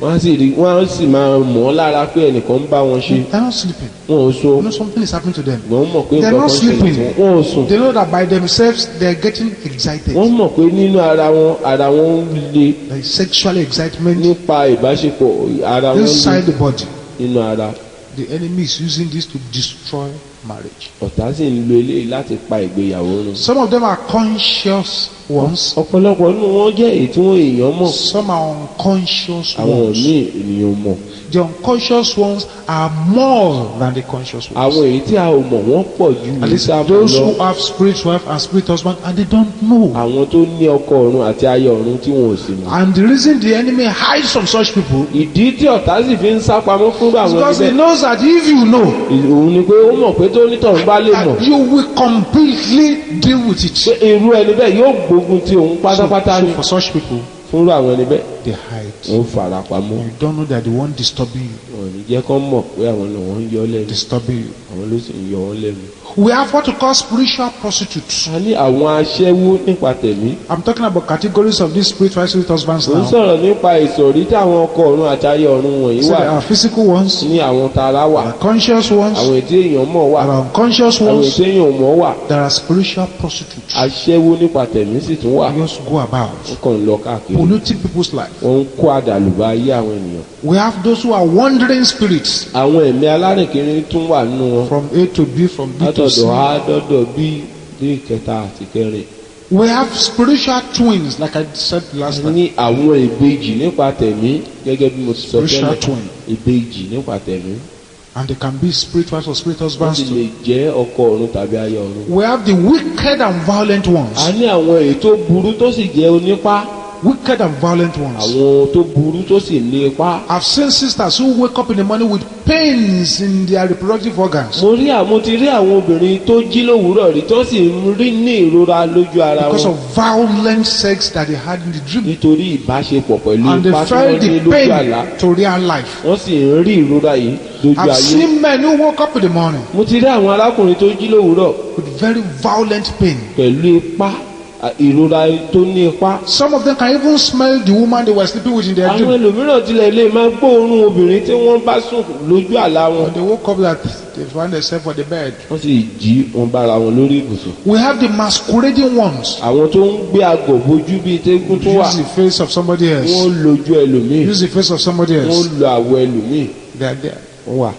wọ́n á sì rí wọ́n á sì máa mọ̀ ọ́ lára pé ẹnìkan ń bá wọn ṣe They're not sleeping. wọn ò so You know something is happening to them. wọ́n mọ̀ pé They're nǹkan not kan ṣẹlẹ̀ sleeping. sí wọn wọn ò sùn They know that by themselves they're getting excited. wọ́n mọ̀ pé nínú ara wọn ara wọn ń le There is sexual excitement nípa ìbáṣepọ̀ ara wọn inside le the body. nínú ara The enemy is using this to destroy marriage. ọ̀tá sì ń lo eléyìí láti pa ìgbéyàwó run. Some of them are conscious ones. ọ̀pọ̀lọpọ̀ nínú wọn jẹ́ èyí tí wọ́n èèyàn mọ̀ Some are unconscious àwọn ones. míì ènìyàn mọ̀ The unconscious ones are more than the conscious ones. àwọn èyí tí a ò mọ̀ wọ́n pọ̀ ju At least ìsáàbù those lọ who have spirit wife and spirit husband and they don't know. àwọn tó ní ọkọ ọ̀run àti aya ọ̀run tí wọn ò sì mọ̀. And the reason the enemy hides from such people ìdí tí ọ̀tá sì fi ń sá pamọ́ fún is àwọn because he ẹgbẹ́ knows that if you know, òun ni pé ó mọ̀ pé tó nítọ̀hún bá lè mọ̀ that you will completely deal with pé it. irú ẹni bẹ́ẹ̀ yóò gbógun ti òun So, pátápátá so ni for such people, fúnrú àwọn ẹni bẹ́ẹ̀ they hide. wọ́n fara pamọ́ You don't know that the one disturbing you, wọn ò ní jẹ́ kán mọ̀ pé àwọn náà wọ́n ń yọ lẹ́nu disturbing you. àwọn ló sì ń yọ wọ́n lẹ́nu. We have what we call spiritual prostitutes. a ní àwọn aṣẹ́wó nípa tẹ̀mí I'm talking about categories of these spiritual spirit husbands ó ń now. sọ̀rọ̀ nípa ìsọ̀rí táwọn ọkọ ọ̀run àti ayé ọ̀run wọ̀nyí So wà there are physical ones, ní àwọn tara wà there are conscious ones, àwọn ètí èèyàn mọ̀ wà there are unconscious àwọn ones, ètí èèyàn mọ̀ wà there are spiritual prostitutes. aṣẹ́wó nípa tẹ̀mí sì tún wà They just go about wọ́n kàn ń lọ káàkiri polluting people's life. wọ́n ń kó àdàlùbá ayé àwọn ènìyàn We have those who are wandering spirits àwọn ẹ̀mí alárìnkiri tún wà nínú wọn from A to B, from B to C. látọ̀dọ̀ a dọ́dọ̀ bí dé ìkẹta àti kẹrin We have spiritual twins, like I said last time. ní àwọn ìbejì nípa tẹ̀mí gẹ́gẹ́ bí mo ti sọ Spiritual tẹ́lẹ̀ twin. ìbejì nípa tẹ̀mí And they can be spiritual or spirit wọ́n husbands sì too. lè jẹ́ ọkọ ọ̀run tàbí aya ọ̀run. We have the wicked and violent ones. a ní àwọn èyí tó burú tó sì jẹ́ onípá Wicked and violent ones. àwọn tó burú tó sì ní ipá. I've seen sisters who wake up in the morning with pains in their reproductive organs mo rí àwọn ti rí àwọn obìnrin tó jí lówùúrọ̀ rí tó sì ń rí ní ìrora lójú ara because wọn of violent sex that they had in the dream. nítorí ìbáṣepọ̀ pẹ̀lú And they ipá tí felt wọ́n ní the lójú àlá pain to real life. wọ́n sì ń rí ìrora yìí lójú I've ayé. seen men who woke up in the morning mo ti rí àwọn arákùnrin tó jí lówùúrọ̀ with very violent pain. pẹ̀lú ipá à, ìrora tó ní ipá. Some of them can even smell the woman they were sleeping with in their àwọn dream. ẹlòmíràn tilẹ̀ lè máa gbóòórùn obìnrin tí wọ́n bá sùn lójú àlá wọn. When they woke up that they found themselves on the bed. wọ́n sì jí wọn bára wọn lórí ibùsùn. We have the masquerading ones. àwọn tó ń gbé àgọ̀ bojú bíi tẹ́gùn tó wà Use the face of somebody else. wọ́n lójú ẹlòmíì Use the face of somebody wọ́n else. lo àwọ̀ ẹlòmíì They are there. wọ́n wà.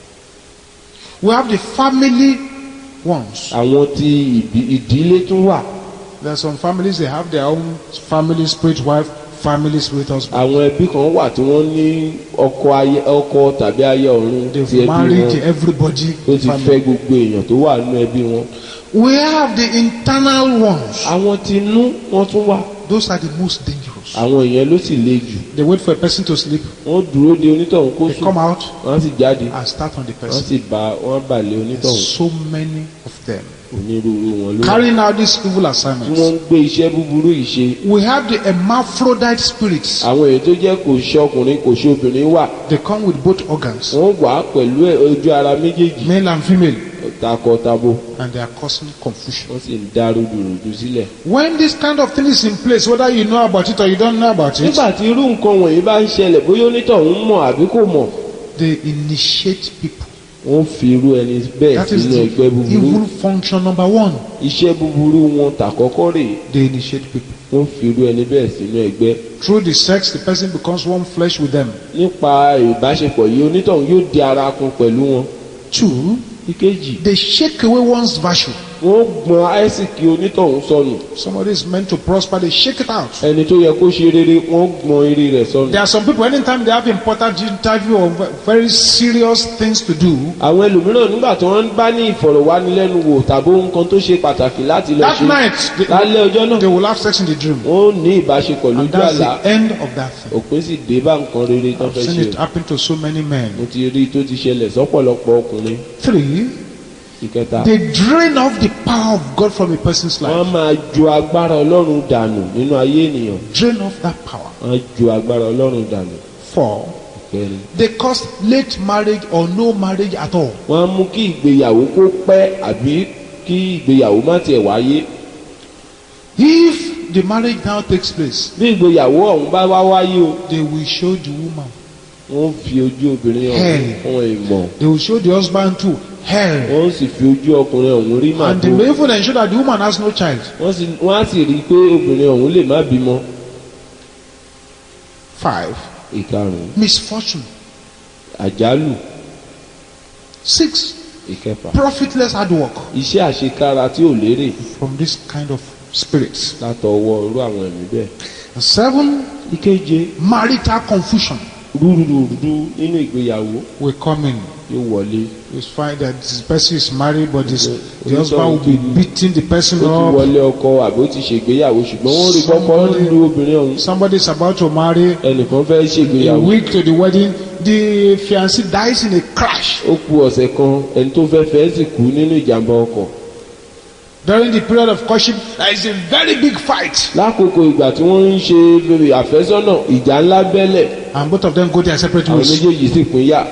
We have the family ones. àwọn tí ìbí- ìdílé tún wà There are some families they have their own family spirit wife, family spirit husband. àwọn ẹbí kan wà tí wọ́n ní ọkọ ayé ọkọ tàbí ayé ọ̀run ti They've ẹbí married wọn everybody. tó in ti family. fẹ́ gbogbo èèyàn tó wà nínú ẹbí wọn. We have the internal ones. àwọn tinú wọ́n tún wà Those are the most dangerous. àwọn èèyàn ló sì le jù They wait for a person to sleep. wọ́n dúró de onítọ̀hún kó They sùn come out wọ́n sì jáde and start on the wọ́n person. sì bá wọ́n bà lé There's onítọ̀hún so many of them onírúurú wọn ló wà carrying out these evil tí wọ́n assignments. ń gbé iṣẹ́ búburú yìí ṣe We have the hermaphrodite spirits. àwọn èyí tó jẹ́ kò ṣe ọkùnrin kò ṣe obìnrin wà They come with both organs, wọ́n wà pẹ̀lú ẹ̀- ojú ara méjèèjì male and female, takọtabo and they are causing confusion. wọ́n sì ń dá rúdurùdu sílẹ̀. When this kind of thing is in place, whether you know about it or you don't know about it, nígbà tí irú nǹkan wọ̀nyí bá ń ṣẹlẹ̀ bóyá onítọ̀hún mọ̀ àbí kò mọ̀ they initiate people. wọ́n fi irú ẹni bẹ́ẹ̀ That is sínú the ẹgbẹ́ búburú evil function number one. iṣẹ́ búburú wọn tàkọ́kọ́ rèé They initiate people. wọ́n fi irú ẹni bẹ́ẹ̀ sínú ẹgbẹ́ Through the sex, the person becomes one flesh with them. nípa ìbáṣepọ̀ yìí onítọ̀hún yóò di ara kun pẹ̀lú wọn. Two, ìkejì they shake away one's virtue. wọ́n gbọ́n àìsíkì onítọ̀hún sọnù Somebody is meant to prosper, they shake it out. ẹni tó yẹ kó ṣe rere wọ́n gbọ́n eré rẹ̀ sọnù. There are some people, anytime they have important interview or ve- very serious things to do, àwọn ẹlòmíràn nígbà tí wọ́n bá ní ìfọ̀rọ̀wánilẹ́nuwò tàbí ohun kan tó ṣe pàtàkì láti lọ that ṣe night, they, lálẹ́ ọjọ́ náà they will have sex in the dream. wọ́n ó ní ìbáṣepọ̀ And lójú that's àlá the end of that thing. òpin sì dé bá nǹkan rere tó I've fẹ́ seen ṣe it happen to so many men. mo ti rí i tó ti ṣẹlẹ̀ sọ́pọ̀lọpọ̀ ọkùnrin Three, ìkẹta they drain off the power of God from a person's wọ́n á life. máa ju agbára ọlọ́run dànù nínú ayé ènìyàn Drain off that power. wọ́n á ju agbára ọlọ́run dànù Four, ìkẹrin they cause late marriage or no marriage at all. wọ́n á mú kí ìgbéyàwó kó pẹ́ àbí kí ìgbéyàwó má tiẹ̀ wáyé If the marriage now takes place, bí ìgbéyàwó ọ̀hún bá wá wáyé o they will show the woman. wọ́n fi ojú obìnrin ọ̀hún Hell. fún ìmọ̀ They will show the husband too. Hell. wọ́n sì fi ojú ọkùnrin ọ̀hún rí And they màbó may even ensure that the woman has no child. wọ́n sì wọ́n á sì rí i pé obìnrin ọ̀hún lè má bímọ Five. ìkarùn-ún Misfortune. àjálù Six. ìkẹfà Profitless hard work iṣẹ́ àṣekára tí ò lérè from this kind of spirits. látọwọ́ irú àwọn ẹ̀mí bẹ́ẹ̀. And seven. ìkeje Marital confusion rúdurùdu nínú ìgbéyàwó will come in. yóò wọlé You find that this person is married, but this, Okay. the husband will be beating the person ó ti up. wọlé ọkọ àbí ó ti ṣègbéyàwó ṣùgbọ́n wọ́n rí kọ́kọ́ Somebody- lu obìnrin ọ̀hún Somebody is about to marry. ẹnìkan fẹ́ A ṣègbéyàwó week to the wedding, the fiancé dies in a crash. ó ku ọ̀sẹ̀ kan ẹni tó fẹ́ fẹ́ sì kú nínú ìjàmbá ọkọ̀ During the period of courtship, there is a very big fight, lákòókò ìgbà tí wọ́n ń ṣe bèrè àfẹ́sọ́nà ìjà ńlá bẹ́lẹ̀ and both of them go their separate àwọn ways. méjèèjì sì pín yà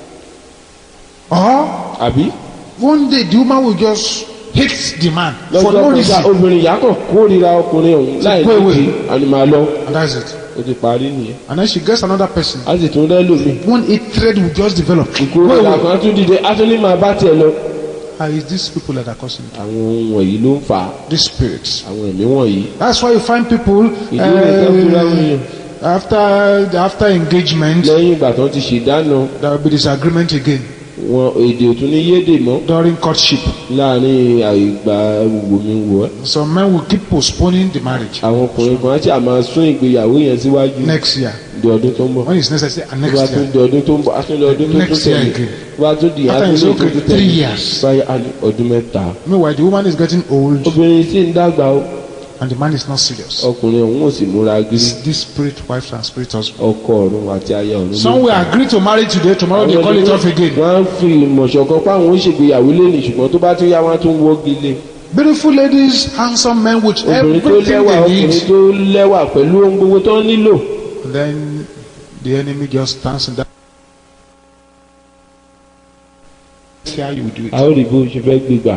Or àbí one day the woman will just hate the man for lọ́jọ́ no kan sá reason, obìnrin ìyá kan kórìíra ọkùnrin ọ̀hún láì pé ní wait. kí àní máa lọ and that's it. ó ti parí nìyẹn And then she gets another person. a sì tún rẹ́ lómi One hatred will just develop. Wait, ìkórìíra wait. kan tún dìde á tún ní máa bá tiẹ̀ lọ. Ah, it's these people that are causing it. àwọn ohun wọ̀nyí ló ń fà á These spirits. àwọn ẹ̀mí wọ̀nyí. That's why you find people Ìdí rẹ̀ kan fúnra wọn yẹn. uh, after after engagement, lẹ́yìn ìgbà tó ti ṣèdáná there will be disagreement again wọn èdè òtún ní yédè mọ́ during courtship. láàrin àìgbà wòmíwò ẹ́. Some men will keep postponing the marriage àwọn ọkùnrin kan á ṣe àmà sún ìgbéyàwó yẹn síwájú next year. di ọdún tó ń bọ̀. When it's necessary, and tó bá next tún year. di ọdún tó ń bọ̀ á tún di ọdún tó tún Next year tẹ̀lé again. tó bá tún di After àtúndì it's tó okay, tún three tẹ̀lé years. báyìí á ní ọdún mẹ́ta. Meanwhile, the woman is getting old obìnrin sì ń dàgbà ó and the man is not serious. ọkùnrin ọ̀hún ò sì múra gírí It's this spirit wife and spirit husband. ọkọ ọ̀run àti aya ọ̀run. ló Some ń will fà á. agree to marry today, tomorrow they call it off again. wọ́n á fi ìmọ̀ṣọ̀kan páwọn ó ṣègbéyàwó lẹ́nu ṣùgbọ́n tó bá tún yá wọn á tún wọ́gi lé. Beautiful ladies, handsome men with obìnrin tó everything lẹ́wà they ọkùnrin need. tó lẹ́wà pẹ̀lú ohun gbogbo tó ń nílò. And then the enemy just stands in that. See how you do a it. ó rí bó ṣe fẹ́ gbégbà.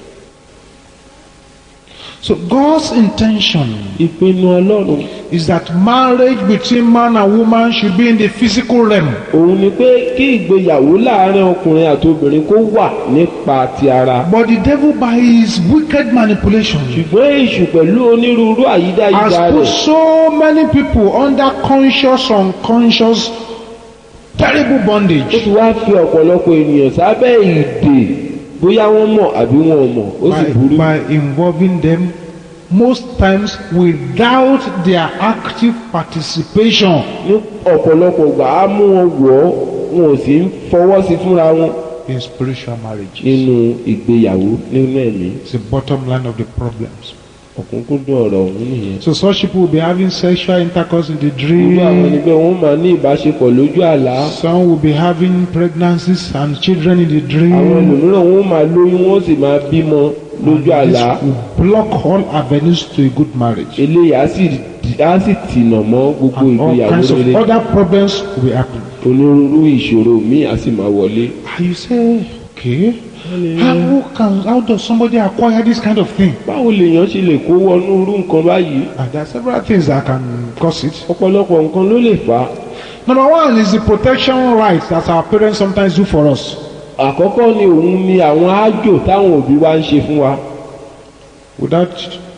So God's intention ìpinnu ọlọ́run is that marriage between man and woman should be in the physical realm. òun ni pé kí ìgbéyàwó láàárín ọkùnrin àti obìnrin kó wà nípa ti ara. But the devil by his wicked manipulation ṣùgbọ́n èṣù pẹ̀lú onírúurú àyídáyídá has put rẹ̀ so many people under conscious, unconscious, terrible ó bondage ti wá fi ọ̀pọ̀lọpọ̀ ènìyàn sábẹ́ ìdè bóyá wọ́n mọ̀ àbí wọn ò mọ̀ ó sì by, burú. by involving them most times without their active participation ní ọ̀pọ̀lọpọ̀ gbà á mú wọn wọ̀ ọ́ wọn ò sì ń fọwọ́ sí fúnra wọn in spiritual marriage. nínú ìgbéyàwó nínú ẹ̀mí It's the bottom line of the problems. ọ̀kúnkúndùn ọ̀rọ̀ ọ̀hún nìyẹn. So such people will be having sexual intercourse in the irú àwọn ẹni dream. bẹ́ẹ̀ wọ́n máa ní ìbáṣepọ̀ lójú àlá Some will be having pregnancies and children in the àwọn dream. ẹlòmíràn wọ́n máa lóyún wọ́n sì máa bímọ lójú àlá This will block all avenues to a good marriage. eléyìí á sì á sì tìnà mọ́ gbogbo And all ìgbéyàwó kinds of rere other problems will be happening. onírúurú ìṣòro míì á sì máa wọlé. And you say, okay, how can how does somebody acquire this kind of thing? báwo lèèyàn ṣe lè kó wọnú irú nǹkan báyìí And there are several things that can cause it. ọ̀pọ̀lọpọ̀ nǹkan ló lè fà á. Number one is the protection rights that our parents sometimes do for us. àkọ́kọ́ ni òun ni àwọn ájò táwọn òbí wa ń ṣe fún wa Without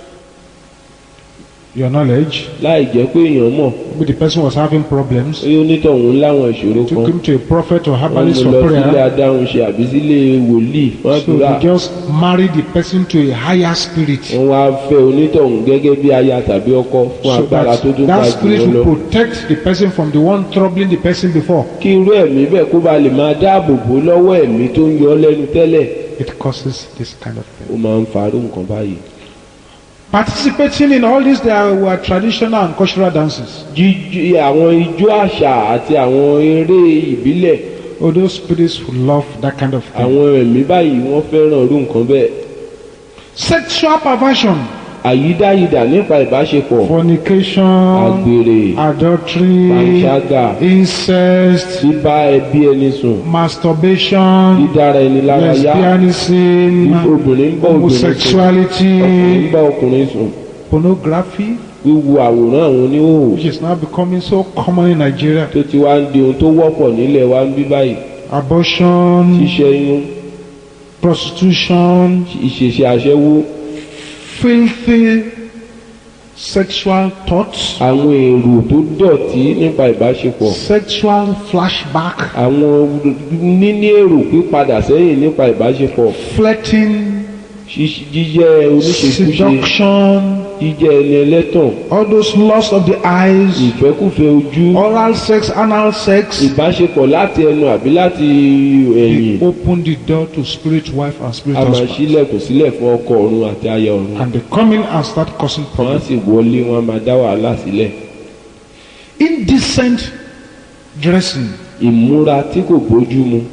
your knowledge, láì jẹ́ pé èèyàn mọ̀ maybe the person was having problems. pé onítọ̀hún láwọn ìṣòro Took kan him to a prophet or wọ́n herbalist mú for lọ sílé prayer. adáhunṣe àbí sílé wòlíì wọ́n So àdúrà he just married the person to a higher spirit. wọ́n wá fẹ́ onítọ̀hún gẹ́gẹ́ bí aya tàbí ọkọ fún So agbára tó that, tún ga that jù spirit wọ́n lọ will protect the person from the one troubling the person before. kí irú ẹ̀mí bẹ́ẹ̀ kó ba lè máa dáàbò bò lọ́wọ́ ẹ̀mí tó ń yọ ọ́ lẹ́nu tẹ́lẹ̀ It causes this kind of thing. ó máa ń farú nǹkan báyìí. Participating in all these there were traditional and cultural dances. jíjí àwọn ijó àṣà àti àwọn eré ìbílẹ̀ Oh, those spirits who love that kind of thing. àwọn ẹ̀mí báyìí wọ́n fẹ́ràn irú nǹkan bẹ́ẹ̀. Sexual perversion, àyídáyidà nípa ìbáṣepọ̀ fornication, àgbèrè adultery, panṣágà incest, bíbá ẹbí ẹni sùn masturbation, dídára ẹni lára yá lesbianism, obìnrin ń bá obìnrin sùn ọkùnrin homosexuality, ń bá ọkùnrin sùn pornography, wíwo àwòrán àwọn oníhòòhò which is now becoming so common in Nigeria, tó ti wá ń di ohun tó wọ́pọ̀ nílẹ̀ wa ń bí báyìí abortion, ṣíṣẹ́yún prostitution, ìṣẹ̀ṣẹ̀ aṣẹ́wó filthy sexual thoughts, àwọn èrò tó dọ̀tí nípa ìbáṣepọ̀ sexual flashback, àwọn níní èrò pípadà sẹ́yìn nípa ìbáṣepọ̀ flirting, ṣíṣ- jíjẹ́ oníṣekúṣe seduction, jíjẹ́ ẹni ẹlẹ́tàn all those lusts of the eyes, ìfẹ́kùfẹ́ ojú oral sex, anal sex. ìbáṣepọ̀ láti ẹnu àbí láti ẹ̀yìn They open the door to spirit wife and spirit a máa husband. ṣílẹ̀kùn sílẹ̀ fún ọkọ ọ̀run àti aya ọ̀run And they come in and start causing wọ́n á problems. sì wọlé wọ́n á máa dá wàhálà sílẹ̀ Indecent dressing ìmúra tí kò bójú mu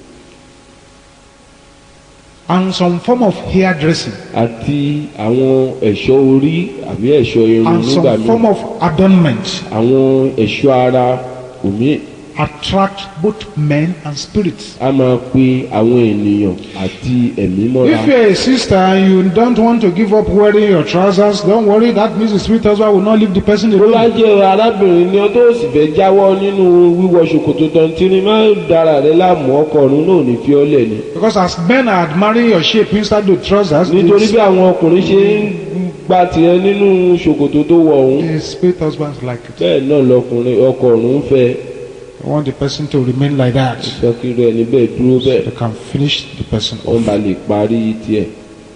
and some form of hair dressing àti àwọn ẹ̀ṣọ́ orí àbí ẹ̀ṣọ́ irun and nígbà some míì form of adornment àwọn ẹ̀ṣọ́ ara òmí attract both men and spirits. a máa pe àwọn ènìyàn àti ẹ̀mí mọ́ra If you're a sister and you don't want to give up wearing your trousers, don't worry, that means the spirit husband will not leave the person tó bá alone. jẹ́ arábìnrin ni ọ tó sì fẹ́ jáwọ́ nínú wíwọ ṣòkòtò tọ̀ntìrì má dára rẹ láàmú ọkọ ọ̀run náà ní fiọ́lẹ̀ ni Because as men are admiring your shape inside the trousers, nítorí the, bí àwọn ọkùnrin ṣe ń gba tiẹ̀ nínú ṣòkòtò tó wọ̀ ọ̀hún the spirit husbands like it. bẹ́ẹ̀ náà lọkùnrin ọkọ ọ̀run fẹ́ I want the person to remain like that. fẹ́ kí irú ẹni bẹ́ẹ̀ dúró bẹ́ẹ̀ They can finish the person wọ́n off. bá lè parí tiẹ̀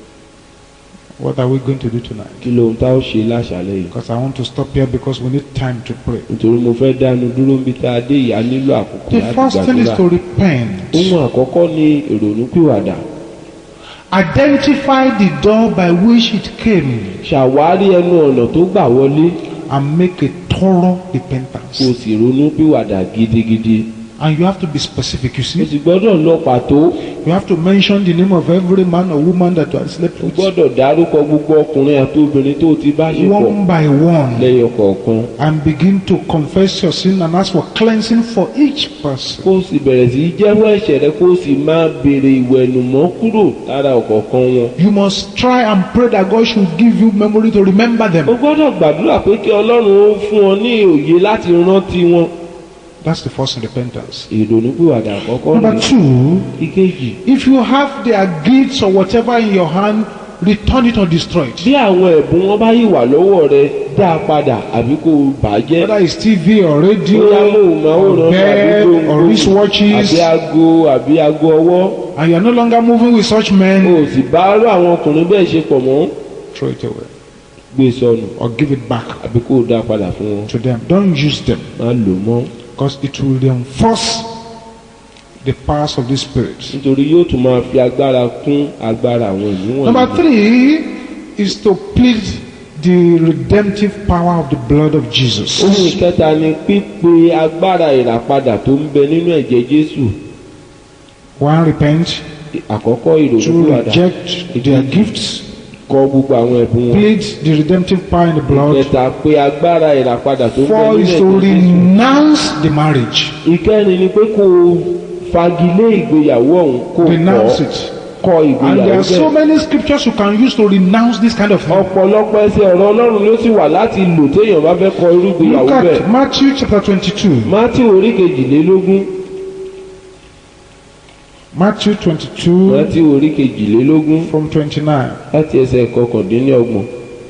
What are we going to do tonight? kí lóhun tá ó ṣe láṣálẹ́ yìí Because I want to stop here because we need time to pray. nítorí mo fẹ́ dánu dúró níbi tá a dé ìyá nílò àkókò The láti first thing is gbàdúrà to repent. ohun àkọ́kọ́ ni ìrònúpìwàdà Identify the door by which it came ṣàwárí ẹnu ọ̀nà tó gbà wọlé and make a thorough kó o repentance. sì ronúpìwàdà gidigidi And you have to be specific. You o see, sì gbọ́dọ̀ lọ pàtó you have to mention the name of every man or woman that you have slept o with, gbọ́dọ̀ dárúkọ gbogbo ọkùnrin àti obìnrin tó o ti bá ṣe pọ̀ one by one, lẹ́yọ kọ̀ọ̀kan and begin to confess your sin and ask for cleansing for each person. kó o sì bẹ̀rẹ̀ sí í jẹ́wọ́ ẹ̀ṣẹ̀ rẹ kó o sì máa béèrè ìwẹ̀nùmọ́ kúrò lára ọ̀kọ̀ọ̀kan wọn. You must try and pray that God should give you memory to remember o them. gbọ́dọ̀ gbàdúrà pé kí ọlọ́run ó fún ọ ní òye láti rántí wọn. That's the first repentance. ìrònúpìwàdà àkọ́kọ́ Number rèé two, ìkejì if you have their gifts or whatever in your hand, return it or destroy it. bí àwọn ẹ̀bùn wọn bá yìí wà lọ́wọ́ rẹ dá a padà àbí kó o bàjẹ́ Whether it's TV or radio, bóyá móhùnmáwòrán or àbí bed or gbòǹgbò wristwatches, àbí aago àbí aago ọwọ́ and you're no longer moving with such o men, ò sì bá rú àwọn ọkùnrin bẹ́ẹ̀ ṣe pọ̀ mọ́ throw it away gbé sọnù or give it back àbí kó o dá a padà fún wọn to them. Don't use them má lò mọ́ because it will reinforce the powers of the Spirit. nítorí yóò tún máa fi agbára kún agbára àwọn ìlú Number wọ̀nyí. three is to plead the redemptive power of the blood of Jesus. ohun ìkẹta ni pípe agbára ìràpadà tó ń bẹ nínú ẹ̀jẹ̀ Jésù One, repent. àkọ́kọ́ Two, ìrònúpìwàdà reject their gifts. kọ gbogbo àwọn ẹ̀bùn wọn. Plead the redemptive power in the blood. ìkẹta pé agbára ìràpadà tó ń bẹ Four nínú is to ẹ̀jẹ̀ Jésù. renounce the marriage. ìkẹrin ni pé kó o fagilé ìgbéyàwó ọ̀hún kó o Renounce kọ̀ it. kọ And there ìgbéyàwó are so bẹ́ẹ̀. many scriptures you can use to renounce this kind of thing. ọ̀pọ̀lọpọ̀ ẹsẹ̀ ọ̀rọ̀ Ọlọ́run ló sì wà láti lò téèyàn bá fẹ́ kọ irú ìgbéyàwó Look bẹ́ẹ̀. at Matthew chapter 22. Mátí orí kejìlélógún Matthew 22 Mátí orí kejìlélógún from 29. láti ẹsẹ̀ kọkàndínlọ́gbọ̀n.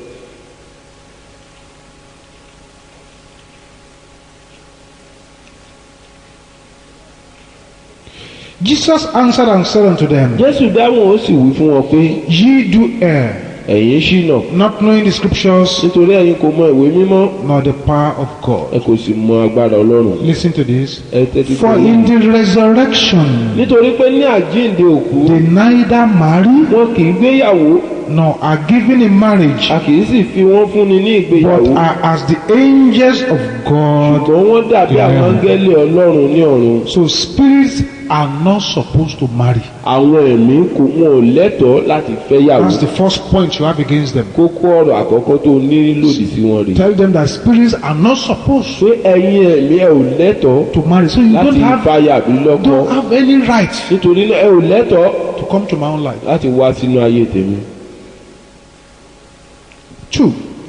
Jesus answered and said unto them, Jésù dáhùn ó sì wí fún wọn pé Ye do err, ẹ̀yin ṣìnà not knowing the scriptures nítorí ẹ̀yin kò mọ ìwé mímọ́ nor the power of God. ẹ kò sì mọ agbára Ọlọ́run. Listen to this. ẹ tẹ́tí For fún in mi. the resurrection nítorí pé ní àjíǹde òkú they neither marry wọn kì í gbéyàwó nor are given in marriage, a kì í sì fi wọ́n fúnni ní but ìgbéyàwó are as the angels of God. ṣùgbọ́n wọ́n dàbí àwọn Yeah. áńgẹ́lì Ọlọ́run ní ọ̀run. So spirits are not supposed to marry. àwọn ẹ̀mí kò wọn ò lẹ́tọ̀ọ́ láti fẹ́yàwó. That's the first point you have against them. kókó ọ̀rọ̀ àkọ́kọ́ tó ní lòdì sí wọn rèé. Tell them that spirits are not supposed pé ẹ̀yin ẹ̀mí ẹ ò lẹ́tọ̀ọ́ to marry. So you láti don't have fàyà bí lọ́kọ don't have any right nítorí náà ẹ ò lẹ́tọ̀ọ́ to come to my own life. láti wá sínú ayé tèmi. Two,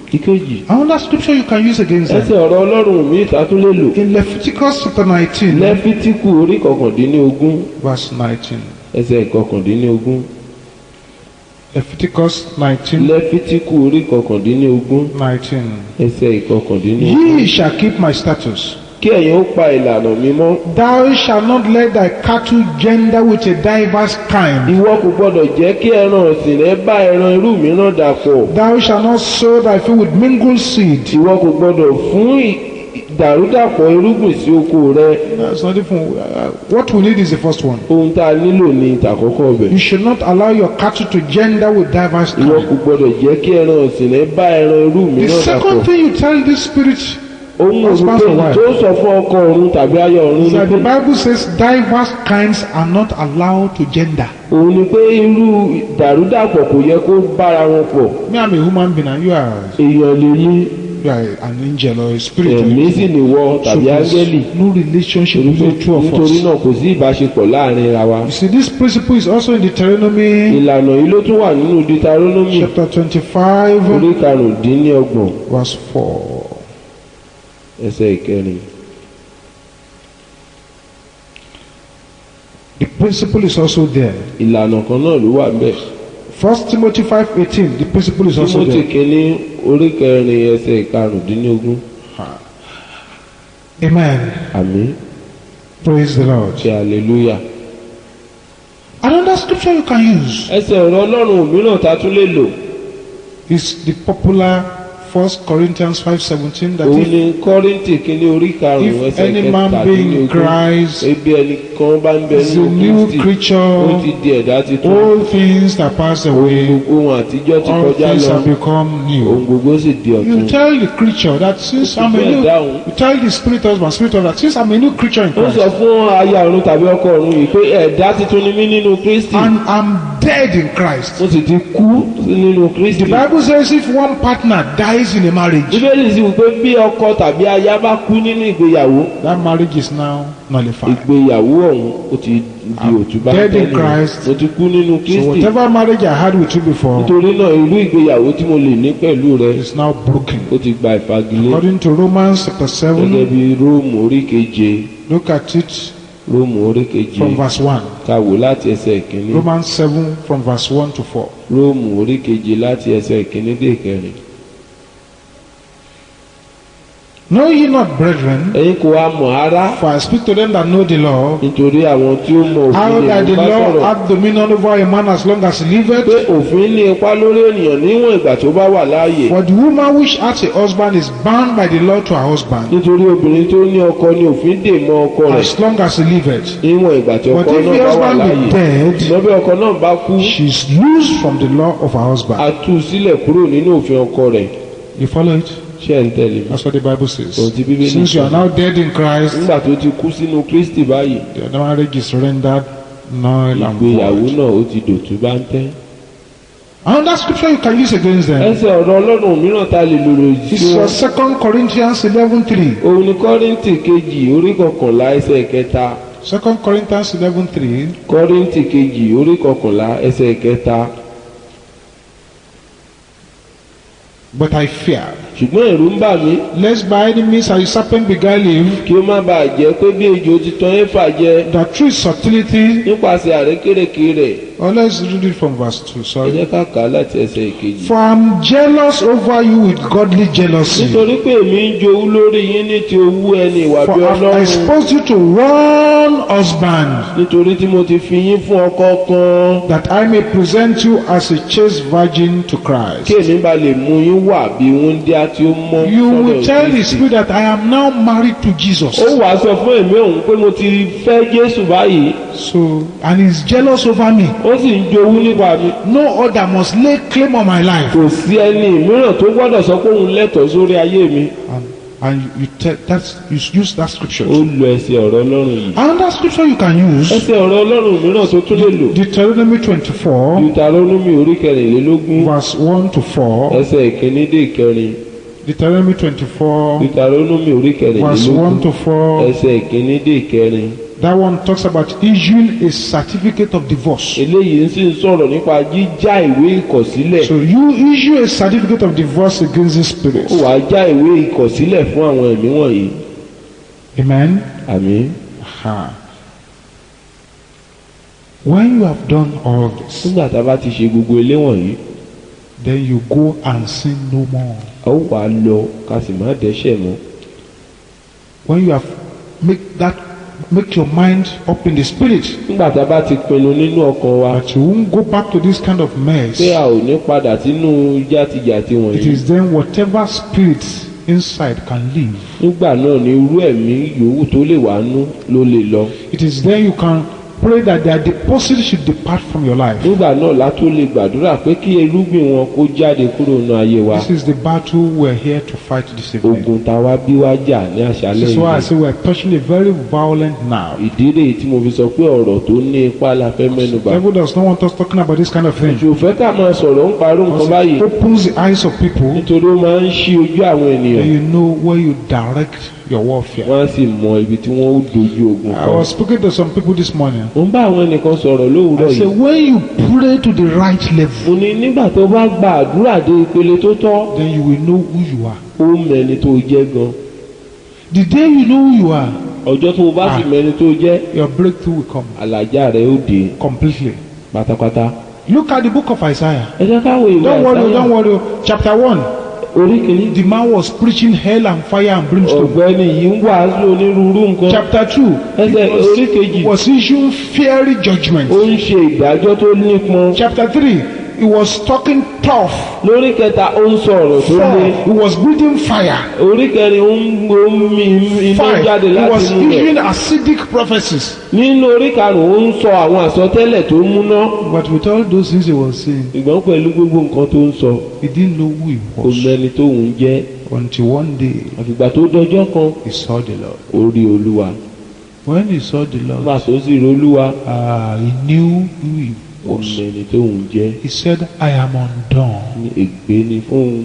ìkejì Another scripture you can use against ẹsẹ̀ them. ọ̀rọ̀ ọlọ́run mi ìta tún lè lò In Leviticus chapter 19, lẹ́fítíkù orí kọkàndínlógún verse 19. ẹsẹ̀ kọkàndínlógún Leviticus 19, lẹ́fítíkù orí kọkàndínlógún 19. ẹsẹ̀ ìkọkàndínlógún Ye shall keep my statutes. kí ẹ̀yin ó pa ìlànà mi mọ́ Thou shalt not let thy cattle gender with a diverse kind. ìwọ kò gbọdọ̀ jẹ́ kí ẹran ọ̀sìn rẹ bá ẹran irú mìíràn dàpọ̀ Thou shalt not sow thy field with mingled seed. ìwọ kò gbọdọ̀ fún ì- ìdàrúdàpọ̀ irúgbìn sí oko rẹ That's not even. Uh, what we need is the first one. ohun tá a nílò ní ìtàkọ́kọ́ ọbẹ̀ You should not allow your cattle to gender with diverse ìwọ kind. kò gbọdọ̀ jẹ́ kí ẹran ọ̀sìn rẹ bá ẹran irú The mìíràn dàpọ̀ second thing you tell this spirit ohun Husband òrùké and wife. tó sọ fún ọkọ ọ̀run tàbí aya ọ̀run is ni that the pé Bible says diverse kinds are not allowed to gender. òun ni pé irú ìdàrúdàpọ̀ kò yẹ kó bára wọn pọ̀ Me, I'm a human being, and you are, èèyàn lè ní you are an angel or a spirit. ẹ̀mí sì nìwọ So tàbí there's áńgẹ́lì no relationship between the two of nítorí us. náà kò sí ìbáṣepọ̀ láàrin ra wa You see, this principle is also in Deuteronomy ìlànà yìí ló tún wà nínú Deuteronomy chapter 25, orí karùndínlọ́gbọ̀n verse 4. ẹsẹ̀ ìkẹrin The principle is also there. ìlànà kan náà ló wà bẹ́ẹ̀ First Timothy 5:18. The principle is also Timothy there. kínní orí kẹrin ẹsẹ̀ karùndínlógún Amen. àmín Praise the Lord. ṣe hallelujah. Another scripture you can use ẹsẹ̀ ọ̀rọ̀ ọlọ́run mìíràn tá a tún lè lò is the popular First Corinthians 5:17. That òun if, ni kọ́ríntì kínní orí karùn-ún if ẹsẹ̀ any man be in kẹtàdínlógún Christ, ebi ẹnìkan bá ń bẹ is a nínú new Kristi ó creature. ti di ẹ̀dá titun All things that pass away, ohun àtijọ́ ti all kọjá things lọ have become ohun new. gbogbo sì di You ọ̀tun. tell the creature that since I'm a Bẹ́ẹ̀ new, dáhùn. you tell the spirit husband, spirit husband, since I'm a new creature in ó sọ Christ, fún aya ọ̀run tàbí ọkọ ọ̀run yìí pé ẹ̀dá titun ni mí nínú Kristi and I'm dead in Christ. mo sì ti kú nínú Kristi. The Bible says if one partner dies in a marriage, bíbélì sì wí pé bí ọkọ tàbí aya bá kú nínú ìgbéyàwó that marriage is now nullified. ìgbéyàwó ọ̀hún ó ti di òtúbá dead in tẹ́lẹ̀ Christ. mo ti kú nínú So Kristi whatever marriage I had with you before nítorí náà irú ìgbéyàwó tí mo lè ní pẹ̀lú rẹ is now broken. ó ti gba ìfagilé According to Romans chapter gẹ́gẹ́ 7, bí Róòmù orí keje look at it Róòmù orí keje from verse 1. ká wò láti ẹsẹ̀ ìkíní Romans 7 from verse 1 to 4. Róòmù orí keje láti ẹsẹ̀ ìkíní dé ìkẹrin. Know ye not, brethren, ẹ̀yin kò wá mọ̀ ara for I speak to them that know the law, nítorí àwọn tí ó mọ how òfin that lè the bá law sọ̀rọ̀ hath dominion over a man as long as he pé liveth. òfin ní ipa lórí ènìyàn níwọ̀n ìgbà tó bá wà láàyè For the woman which hath a husband is bound by the law to her husband, nítorí obìnrin tó ní ọkọ ní òfin dè mọ́ ọkọ rẹ̀ as long as he liveth. níwọ̀n ìgbà tí But ọkọ if náà the bá wà husband láàyè be dead, ṣùgbọ́n bí ọkọ náà bá kú she is loosed from the law of her husband. a tú u sílẹ̀ kúrò nínú òfin ọkọ rẹ̀ You follow it? ṣé ẹ̀ ń tẹ̀lé mi. That's what the Bible says. Ohun tí Bíbélì Since you sọ. are now dead in Christ, nígbà tó ti kú sínú Kristi báyìí the marriage is rendered null and ìgbéyàwó void. náà ó ti dòtú bá ń tẹ́. Another scripture you can use against them ẹsẹ̀ ọ̀rọ̀ ọlọ́run mìíràn ta lè lò lòdì is sí uh, wọn. Second Corinthians 11:3. òun ni kọ́ríntì kejì orí kọkànlá ẹsẹ̀ kẹta Second Corinthians 11:3. kọ́ríntì kejì orí kọkànlá ẹsẹ̀ kẹta But I fear, ṣùgbọ́n ẹ̀rù ń bà mí lest by any means a serpent beguile you, kí ó má bàa jẹ́ pé bí ejò ti tan éfà jẹ that through subtlety, nípasẹ̀ àrékérekè rẹ̀ or let's read it from verse 2, ẹ sorry. jẹ́ ká kà á láti ẹsẹ̀ ìkejì. For I'm jealous over you with godly jealousy. nítorí pé èmi ń jowú lórí yín ní ti owú ẹni ìwà For bí I've ọlọ́run exposed you to one husband, nítorí tí mo ti fi yín fún ọkọ kan that I may present you as a chaste virgin to Christ. kí èmi bá lè mú yín wà bí wúndíá tí ó mọ́ You sọ́dọ̀ will tell the Kristi. Spirit that I am now married to Jesus. ó wàá sọ fún èmi òun pé mo ti fẹ́ Jésù báyìí So, and he's jealous over me. ó sì ń jowú nípa mi No other must lay claim on my life. kò sí ẹni mìíràn tó gbọ́dọ̀ sọ pé òun lẹ́tọ̀ọ́ sórí ayé mi And, and you tell that's you use that scripture. ó lo ẹsẹ̀ ọ̀rọ̀ Ọlọ́run yìí Another scripture you can use ẹsẹ̀ ọ̀rọ̀ Ọlọ́run mìíràn tó tún lè lò Deuteronomy 24, Deuteronomy orí kẹrìnlélógún verse 1 to 4. ẹsẹ̀ ìkíní dé ìkẹrin Deuteronomy 24, Deuteronomy orí verse 1 kẹrìnlélógún to 4. ẹsẹ̀ ìkíní dé ìkẹrin That one talks about issuing a certificate of divorce. eléyìí sì ń sọ̀rọ̀ nípa jíjá ìwé ìkọ̀sílẹ̀ So you issue a certificate of divorce against these ó spirits. wàá já ìwé ìkọ̀sílẹ̀ fún àwọn ẹ̀mí wọ̀nyí Amen. àmín Aha. When you have done all this, nígbà tá a bá ti ṣe gbogbo ilé wọ̀nyí then you go and sin no more. a ó wàá lọ ká sì má dẹ́ṣẹ̀ mọ́ When you have make that make your mind up in the spirit nígbà tá a bá ti pinnu nínú ọkàn wa that you won't go back to this kind of mess. pé a ò ní padà sínú játijàti It wọ̀nyí is then whatever spirit inside can leave. nígbà náà ni irú ẹ̀mí yòówù tó lè wá nú ló lè lọ It is then you can pray that their deposit should depart from your life. nígbà náà la tó lè gbàdúrà pé kí irúgbìn wọn kó jáde kúrò nínú ayé wa This is the battle we're here to fight this evening. ogun táwa bí wá jà ní àṣálẹ́ This is why I yìí say we're touching a very violent now. ìdí rèé tí mo fi sọ pé ọ̀rọ̀ tó ní ipá la fẹ́ mẹ́nubà Devil does not want us talking about this kind of thing. ṣòfẹ́ ká máa sọ̀rọ̀ ń parọ́ nǹkan Because báyìí it opens the eyes of people, nítorí ó máa ń ṣí ojú àwọn ènìyàn then you know where you direct your warfare. wọ́n á sì mọ ibi tí wọ́n ó dojú ogun I kan. was speaking to some people this morning. mo ń bá àwọn ẹnìkan sọ̀rọ̀ lówùúrọ̀ I say, yìí when you pray to the right level, mo ní nígbà tó bá gba àdúrà dé ìpele tó tọ́ then you will know who you are. ó mẹ́ni tó jẹ́ gan The day you know who you are, ọjọ́ tó o bá sì Ah. mẹ́ni tó jẹ́ your breakthrough will come àlàjá rẹ̀ ó dé completely. pátápátá. Look at the book of Isaiah. ẹ jẹ́ ká wo ìwé Don't worry, Àìsáyà. don't worry. Chapter 1. orí kìíní The man was preaching hell and fire and brimstone. ọ̀gbẹ́ni yìí ń wàásù onírúurú nǹkan Chapter 2. ẹsẹ̀ orí kejì Was issuing fiery judgment. ó ń ṣe ìdájọ́ tó nípọn Chapter 3. He was talking tough. lórí kẹta ó ń sọ ọ̀rọ̀ tó lé 4. He was breathing fire. orí kẹrin ó ń ó ń mi iná 5. jáde He láti was inú rẹ̀ issuing acidic prophecies. nínú orí karùn-ún ó ń sọ àwọn àsọtẹ́lẹ̀ tó múná But with all those things he was saying, ìgbọ́n pẹ̀lú gbogbo nǹkan tó ń sọ he didn't know who he kò was. mẹ́ni tó ń jẹ́ Until one day àfìgbà tó dọjọ́ kan he saw the Lord. ó rí olúwa When he saw the nígbà Lord, tó sì rí olúwa uh, he knew who he kò was. mẹ́ni tó ń jẹ́ He said, I am undone. ní ègbé ni fún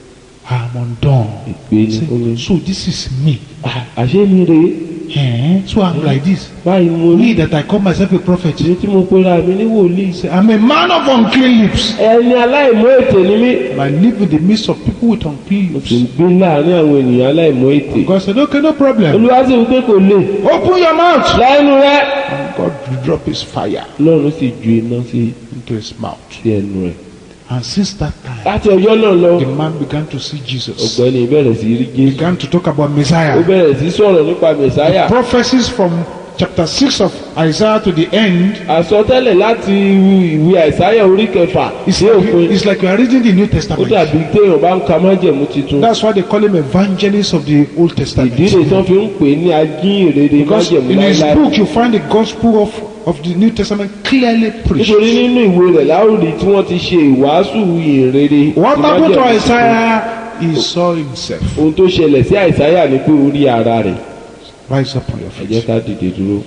I am undone. ègbé ni fún mi. So this is me. Ah, àṣé mi rèé Eh? So I'm like this. báyìí mo rí Me that I call myself a prophet. ìdí tí mo pera mi ní wòlíì Say, I'm a man of unclean lips. ẹni aláìmọ́ ètè ni mí And I live in the midst of people with unclean mo sì ń lips. gbé láàrin àwọn ènìyàn aláìmọ́ ètè God said, okay, no problem. olúwa sì wípé kò lè Open your mouth. lẹ́nu rẹ And God will drop his fire lọ́run sì ju iná sí into his mouth. sí ẹnu rẹ̀ And since that time, láti ọjọ́ náà lọ the man began to see Jesus. ọ̀gbẹ́ni bẹ̀rẹ̀ sí rí jésù Began to talk about ó Messiah. bẹ̀rẹ̀ sí sọ̀rọ̀ nípa mẹ̀sáyà Prophecies from chapter 6 of Isaiah to the end. àsọtẹ́lẹ̀ láti ìwé àìsáyà orí kẹfà It's sí like, òpin it's like you are reading the New ó Testament. dàbí téèyàn bá ń ka májẹ̀mú titun That's why they call him evangelist of the Old Testament. ìdílé tán fi ń pè é ní ajínrere Because májẹ̀mú in his láíláí book you find the gospel of, of the New Testament clearly preached. nítorí nínú ìwé rẹ̀ láwùrí tí wọ́n ti ṣe ìwàásù ìrere What ti happened to májẹ̀mú titun. Isaiah? He saw himself. ohun tó ṣẹlẹ̀ sí àìsáyà ni pé ó rí ara rẹ̀ Rise up on your ẹ jẹ́ feet. ká dìde dúró.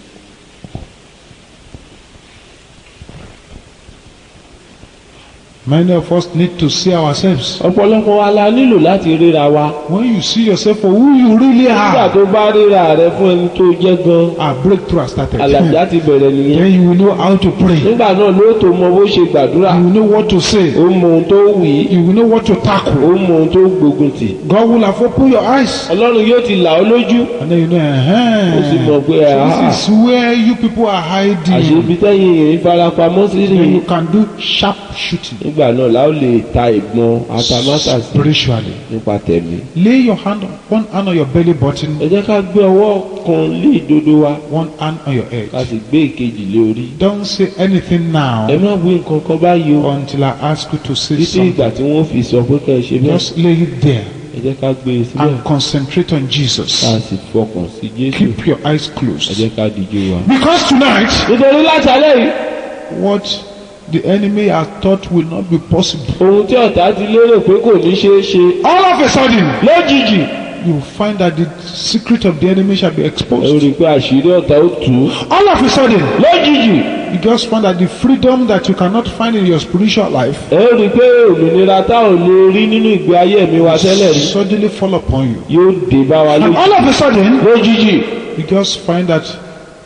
Many of us need to see ourselves. ọ̀pọ̀lọpọ̀ wa la nílò láti ríra wa When you see yourself for who you really nígbà are, tó bá ríra rẹ fún ẹni tó jẹ́ gan our breakthrough has started. àlàjá ti bẹ̀rẹ̀ nìyẹn Then you will know how to pray. You nígbà náà ló tó mọ bó ṣe gbàdúrà will know what to say. ó mọ ohun tó wì í You will know what to ó tackle. mọ ohun tó gbógun tì God will have opened your eyes. ọlọ́run yóò ti là ọ́ lójú And then you know, ó sì mọ̀ uh-huh. pé àhá this is where you people are hiding. àṣebi tẹ́yìn èyí farapamọ́ sí Then rí you can do sharp shooting nígbà náà la ó lè ta ìbọn atamátàsí spiritually. nípa tẹ̀mí. Lay your hand, one hand on your belly button, ẹ jẹ́ ká gbé ọwọ́ kan lé ìdodo wa one hand on your head. ká sì gbé ìkejì lé orí. Don't say anything ẹ now má wí nǹkan kan báyìí o until I ask you to say títí ìgbà something. tí wọ́n fi sọ pé kẹ́ ẹ ṣe bẹ́ẹ̀ Just lay it there ẹ jẹ́ ká gbé e sílẹ̀ and concentrate on Jesus. ká sì fọkàn sí Jésù Keep your eyes ẹ closed. jẹ́ ká díjú wa. Because tonight, nítorí láti alẹ́ yìí what the enemy has thought will not be possible, ohun tí ọ̀tá ti lérò pé kò ní ṣeé ṣe all of a sudden, lójijì you will find that the secret of the enemy shall be ẹ exposed. rí i pé àṣírí ọ̀tá ó tú All of a sudden, lójijì you just find that the freedom that you cannot find in your spiritual life ẹ rí i pé òmìnira tá ò lè rí nínú ìgbé ayé mi wa tẹ́lẹ̀ rí suddenly fall upon you. yóò dé bá wa And lójijì all of a sudden, lójijì you just find that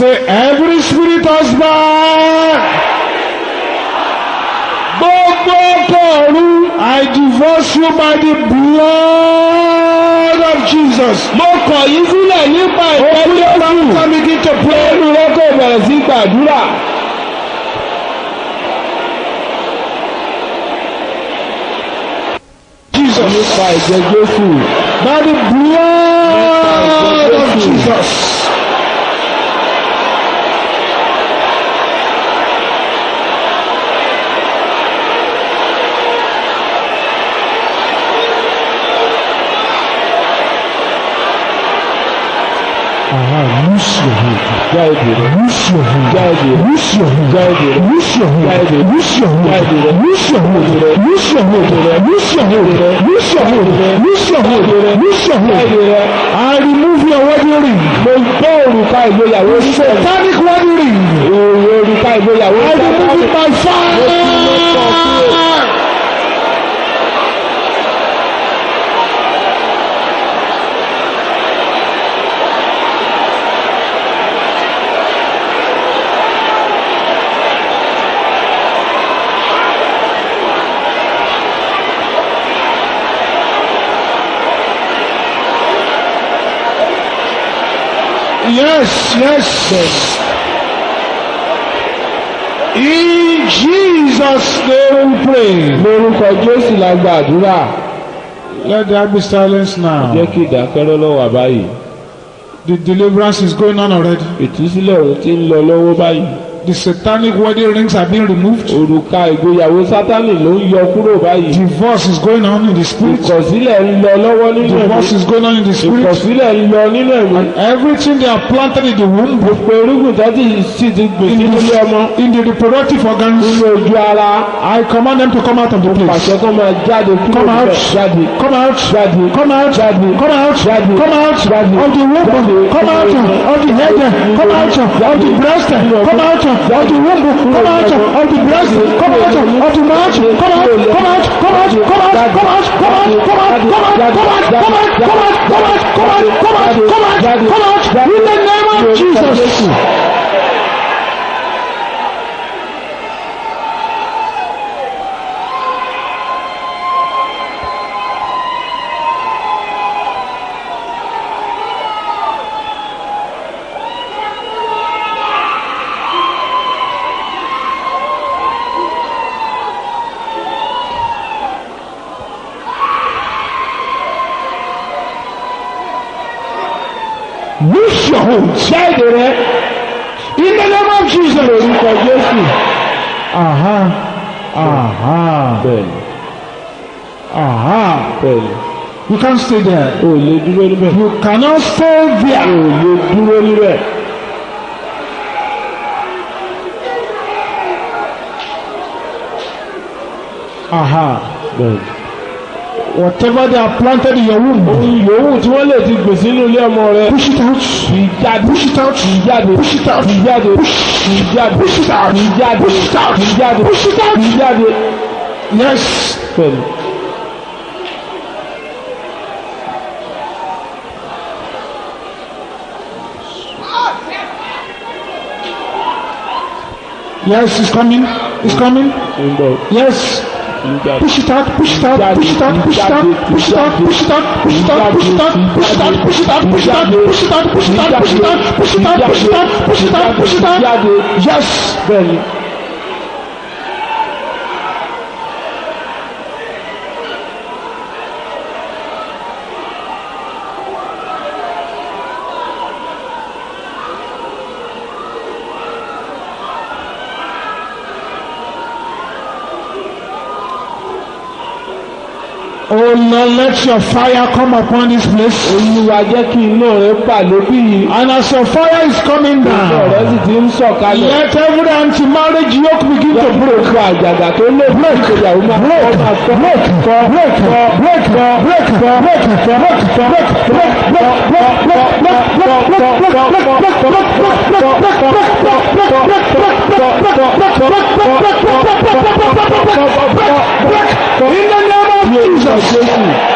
Say, every spirit husband. Gbogbo ọkọ ọ̀run. I divorce you by the blood of Jesus. mo kọ̀ yín sílẹ̀ nípa ìfẹ́ Open your Jésù. mouth and begin to pray. Olú rẹ kò bẹ̀rẹ̀ sí gbàdúrà. Jesus. Nípa ìjẹ Jésù. By the blood of Jesus. Aha, loose your hold. Já èdè rẹ̀. Loose your hold. Já èdè rẹ̀. Loose your hold. Já èdè rẹ̀. Loose your hold. Já èdè rẹ̀. Loose your hold. Já èdè rẹ̀. Loose your hold. Loose your hold. Loose your hold. Loose your hold. Loose your hold. Loose your Já hold. èdè rẹ̀. I remove your wedding ring. Mo gbọ́ òrùka ìgbéyàwó sọ̀rọ̀. Satanic wedding ring. Èrò òrùka ìgbéyàwó I remove it by fire. Yes, yes. In Jesus' name we pray. Lórúkọ Jésù la gbàdúrà. Let there be silence Jẹ́ now. kí ìdákẹ́rọ́ lọ́wọ́ báyìí. The deliverance is going on already. Ìtúsílẹ̀ òun ti ń lọ lọ́wọ́ báyìí. The satanic wedding rings are being removed. Òrùka ìgbéyàwó Sátánì ló ń yọ kúrò báyìí. Divorce is going on in the spirit. Ìkọ̀sílẹ̀ ń lọ lọ́wọ́ nínú ẹ̀mí. Divorce is going on in the spirit. Ìkọ̀sílẹ̀ ń lọ nínú ẹ̀mí. And everything they have planted in the womb, Gbogbo irúgbìn tó ti sì ti gbìn in sínú ilé ọmọ. the, in the reproductive organs, Nínú ojú ara. I command them to come out of the place. Pàṣẹ kó máa jáde kúrò Come out. níbẹ̀. Jáde. Come out. Jáde. Come out. Jáde. Come out. Jáde. Come out Jáde. of the womb. Come out of the head. Come out of the breast. Come out of the womb. Come out of the breast. Come out of the mouth. Come out. Come out. Come out. Come out. Come out. Come out. Come out. Come out. Come out. Come out. Come out. Come out. Come out. Come out. Come out. Come out. In the name of Jesus. Loose your hold. Jáde rẹ̀. In the name of Jesus. Lórúkọ Jésù. Aha. Aha. Bẹ́ẹ̀ni. Aha. Bẹ́ẹ̀ni. You can't stay there. O ò lè dúró níbẹ̀. You cannot stay O there. ò lè dúró níbẹ̀. Aha. Bẹ́ẹ̀ni. Whatever they have planted in your womb, Ohun yòówù tí wọ́n lè ti gbìn sínú ilé ọmọ rẹ̀. push it out. Kì í jáde. Push it out. Kì í jáde. Push it out. Kì í jáde. Kì í jáde. Push it out. Kì í jáde. Push it out. Kì í jáde. Push it out. Kì í jáde. Yes. Bẹ́ẹ̀ni. Yes, it's coming. It's coming. Ó ń bọ̀. Yes. Kì í jáde. Push it out. Push it out. Push it out. Push it out. Push it out. Push it out. Push it out. Push it out. Push it out. Push it out. Push it out. Push it out. Push it out. Push it out. Push it out. Push it out. Push it out. Push it out. Jáde. Yes. Bẹ́ẹ̀ni. Oh Lord, let your fire come upon this place. Olúwa jẹ́ kí iná rẹ̀ bà lóbí yìí. And as your fire is coming Iná rẹ̀ sì down, ti ń sọ̀kalẹ̀. let every anti-marriage yoke begin to break. Gbogbo àjàgà tó lè bí ìgbéyàwó máa break, kọ́ máa kọ́. break, break, break, break, break, break, break, break, In the name of Jesus. Jésù.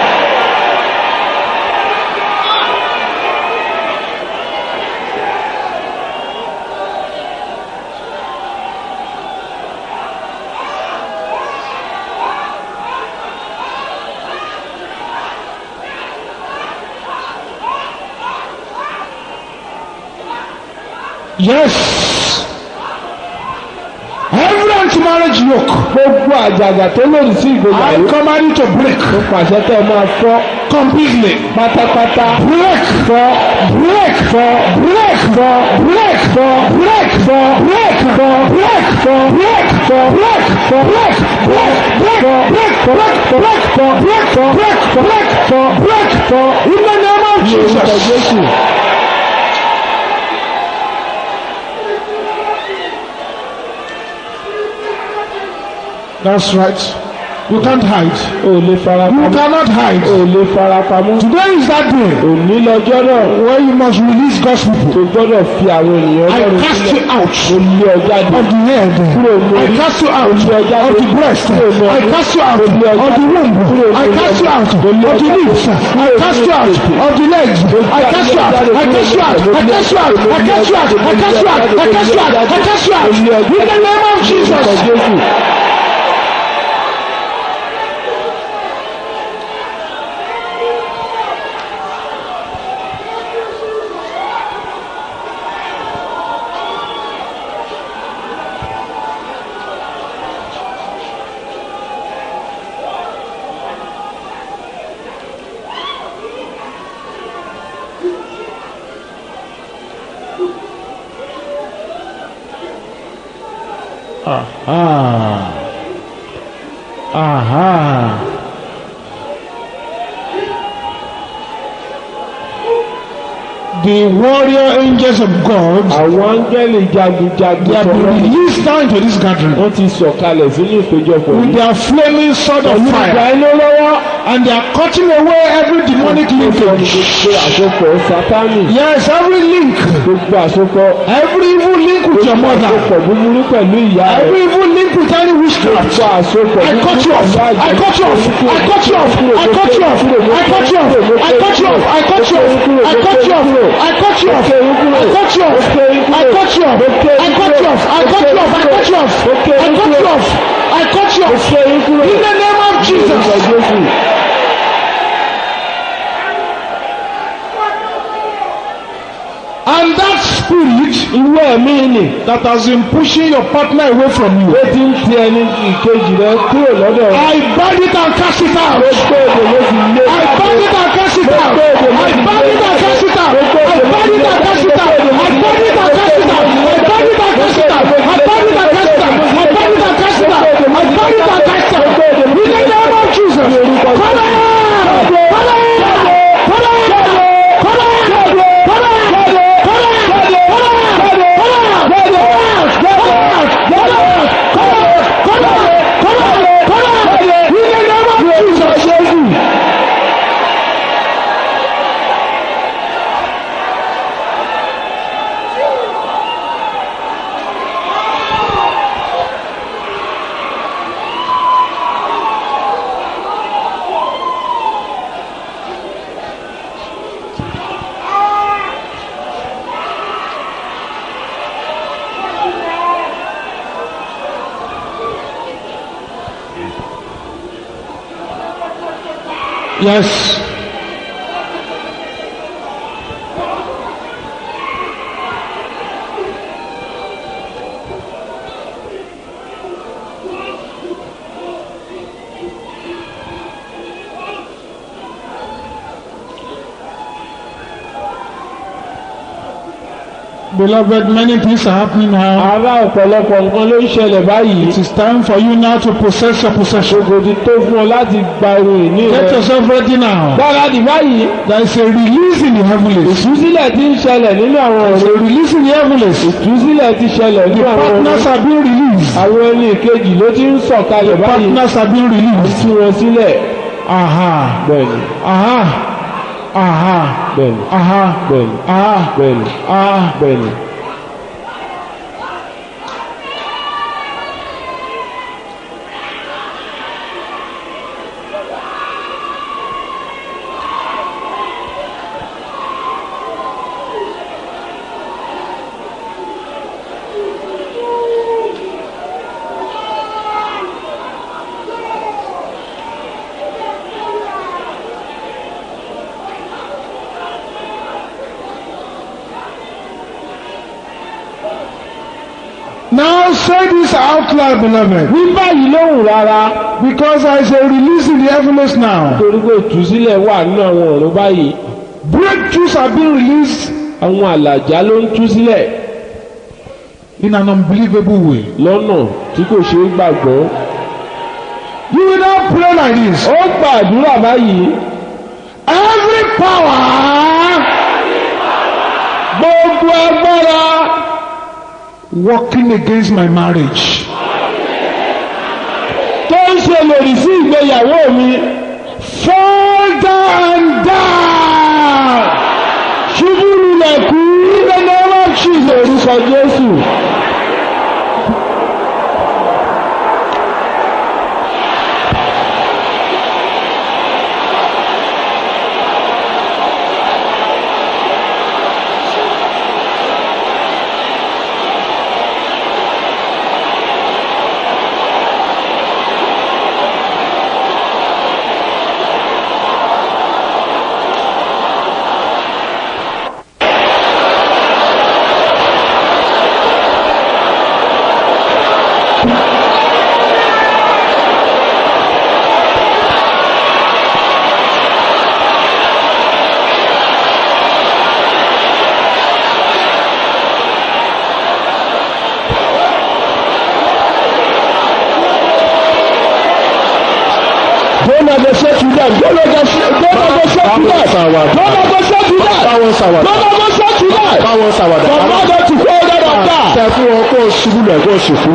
Yes. Every anti-marriage yoke, gbogbo àjàgà tó lòdì sí I ìgbéyàwó command you to break mo pàṣẹ tẹ́ ẹ máa fọ́ completely. pátápátá Break, fọ́ break, fọ́ break, break, break, break, break, break, break, break, break, break, break, break, break, break, break, break, break, break, break, in the name of ní orúkọ Jesus. jésù That's right. You can't hide. ò lè fara You pamọ́ cannot ò hide. lè fara pamọ́ Today is that day òní lọ́jọ́ náà where you must release God's people. tó gbọ́dọ̀ fi àwọn ènìyàn I lọ́rùn cast sílẹ̀ you out ó lé ọ jáde of the head. I cast you out of the breast. I cast you out of the womb. I cast you out of the lips. I cast you out of the legs. I cast you out. I cast you out. I cast you out. I cast you out. I cast you out. I cast you out. I cast you out. In the name of orúkọ Jesus. jésù Aha. Aha. The warrior angels of God àwọn áńgẹ́lì jagunjagun they have been tọ́lọ́ released now into this gathering wọ́n ti sọ̀kalẹ̀ sínú ìpéjọpọ̀ with yìí their flaming sword of pẹ̀lú ìgbà fire iná lọ́wọ́ and they are cutting away every demonic linkage. gbogbo àsopọ̀ sátánì Yes, every link, gbogbo àsopọ̀ every evil link with your mother, àsopọ̀ búburú pẹ̀lú ìyá rẹ̀ every evil link with any witchcraft. gbogbo àsopọ̀ I cut you off. I cut you off. I cut you off. I cut you off. I cut you off. I cut you off. I cut you off. I cut you off. I cut you off. I cut you off. I cut you off. I cut you off. I cut you off. I cut you off. I cut you off. I cut you off. I cut you off. In the name of orúkọ Jesus. jésù And that spirit ìwé ẹ̀mí nì that has been pushing your partner away from you, ó ti ń ti ẹni ìkejì rẹ kúrò lọ́dọ̀ rẹ I bind it and cast it out. gbogbo èdè ló ti lé I bind it and cast it out. I bind it and cast it out. I bind it and cast it out. I bind it and cast it out. I bind it and cast it out. I bind it and cast it out. I bind it and cast it out. I bind it and cast it out. In the name of Jesus. Come on! Come on! Come on! Come on! Come Yes. Beloved, many things are happening now. ará ọ̀pọ̀lọpọ̀ nǹkan ló ń ṣẹlẹ̀ báyìí It is time for you now to possess your possession. ṣògo ti tó fún ọ láti gba ohun ìní rẹ Get yourself ready now. gbáradì báyìí There is a release in the heavens. ìtúsílẹ̀ ti ń ṣẹlẹ̀ nínú àwọn There is ọ̀rọ̀ a release in the heavens. ìtúsílẹ̀ ti ṣẹlẹ̀ nínú àwọn Partners ọ̀rọ̀ are being released. àwọn ẹni ìkejì ló ti ń sọ̀kalẹ̀ báyìí Partners are being released. tú wọn sílẹ̀ Aha. bẹ́ẹ̀ni Aha. Aha. bẹ́ẹ̀ni Aha. bẹ́ẹ̀ni Aha. bẹ́ẹ̀ni Aha. bẹ́ẹ̀ni. say this out loud, beloved. wí báyìí lóhùn rárá Because there is a release in the heavens now. torí pé ìtúsílẹ̀ wà nínú àwọn ọ̀run báyìí Breakthroughs are being released àwọn àlàjá ló ń tú sílẹ̀ in an unbelievable way. lọ́nà tí kò ṣe é gbàgbọ́ You will now pray like this. ó gbàdúrà báyìí Every power gbogbo agbára working against my marriage, tó ń ṣe lòdì sí ìgbéyàwó mi fall down, down. ṣubú lulẹ̀ kú In the name of Jesus. orúkọ Jésù Don't negotiate with them. Don't negotiate. Don't negotiate with them. Don't negotiate with them. báwọn ṣàwàdà Don't negotiate with them. báwọn ṣàwàdà Command them to hold them on down. tẹ fún wọn kó o ṣubú lẹ̀ kó o ṣùkú.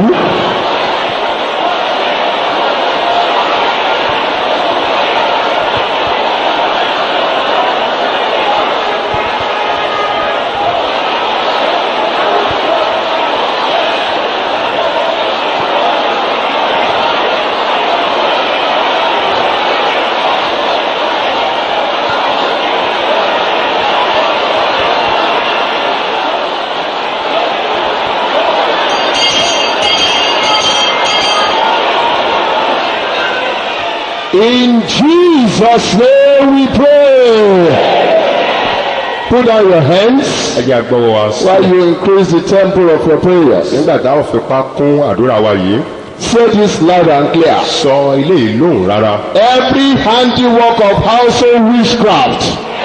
In Jesus' name we pray. Put down your hands ẹ jẹ́ agbọ́wọ́ wa sí. while you increase the tempo of your prayers. nígbà tá a fipá kún àdúrà wa yìí Say this loud and clear. sọ ilé yìí lóhùn rárá. Every handiwork of household witchcraft.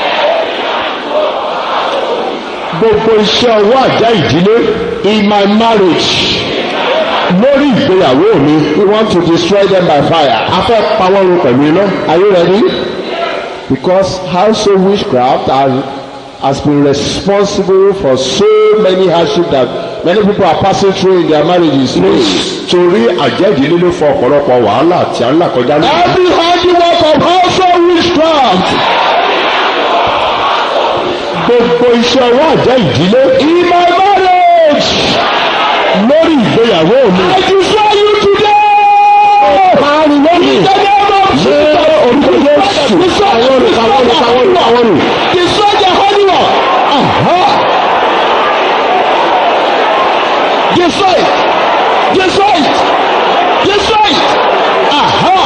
Gbogbo iṣẹ́ ọwọ́ àjá ìdílé in my marriage lórí ìgbéyàwó mi we want to destroy them by fire. a fẹ́ pa wọ́n run pẹ̀lú iná. Are you ready? Because household witchcraft has, has been responsible for so many hardships that many people are passing through in their marriages. torí àjẹ́jìlé ló fọ ọ̀pọ̀lọpọ̀ wàhálà tí a ń là kọjá lónìí. Every handiwork of household witchcraft. Gbogbo iṣẹ́ ọwọ́ àjẹ́ ìdílé. In my marriage. Lórí ìgbéyàwó mi. I destroy you today. Parí lónìí. Ṣé orúkọ Jésù? Àwọn olùkọ́ àwọn olùkọ́ àwọn olùkọ́ àwọn olùkọ́. Destroy the handiwork. Aha. Destroy it. Destroy it. Destroy it. Aha.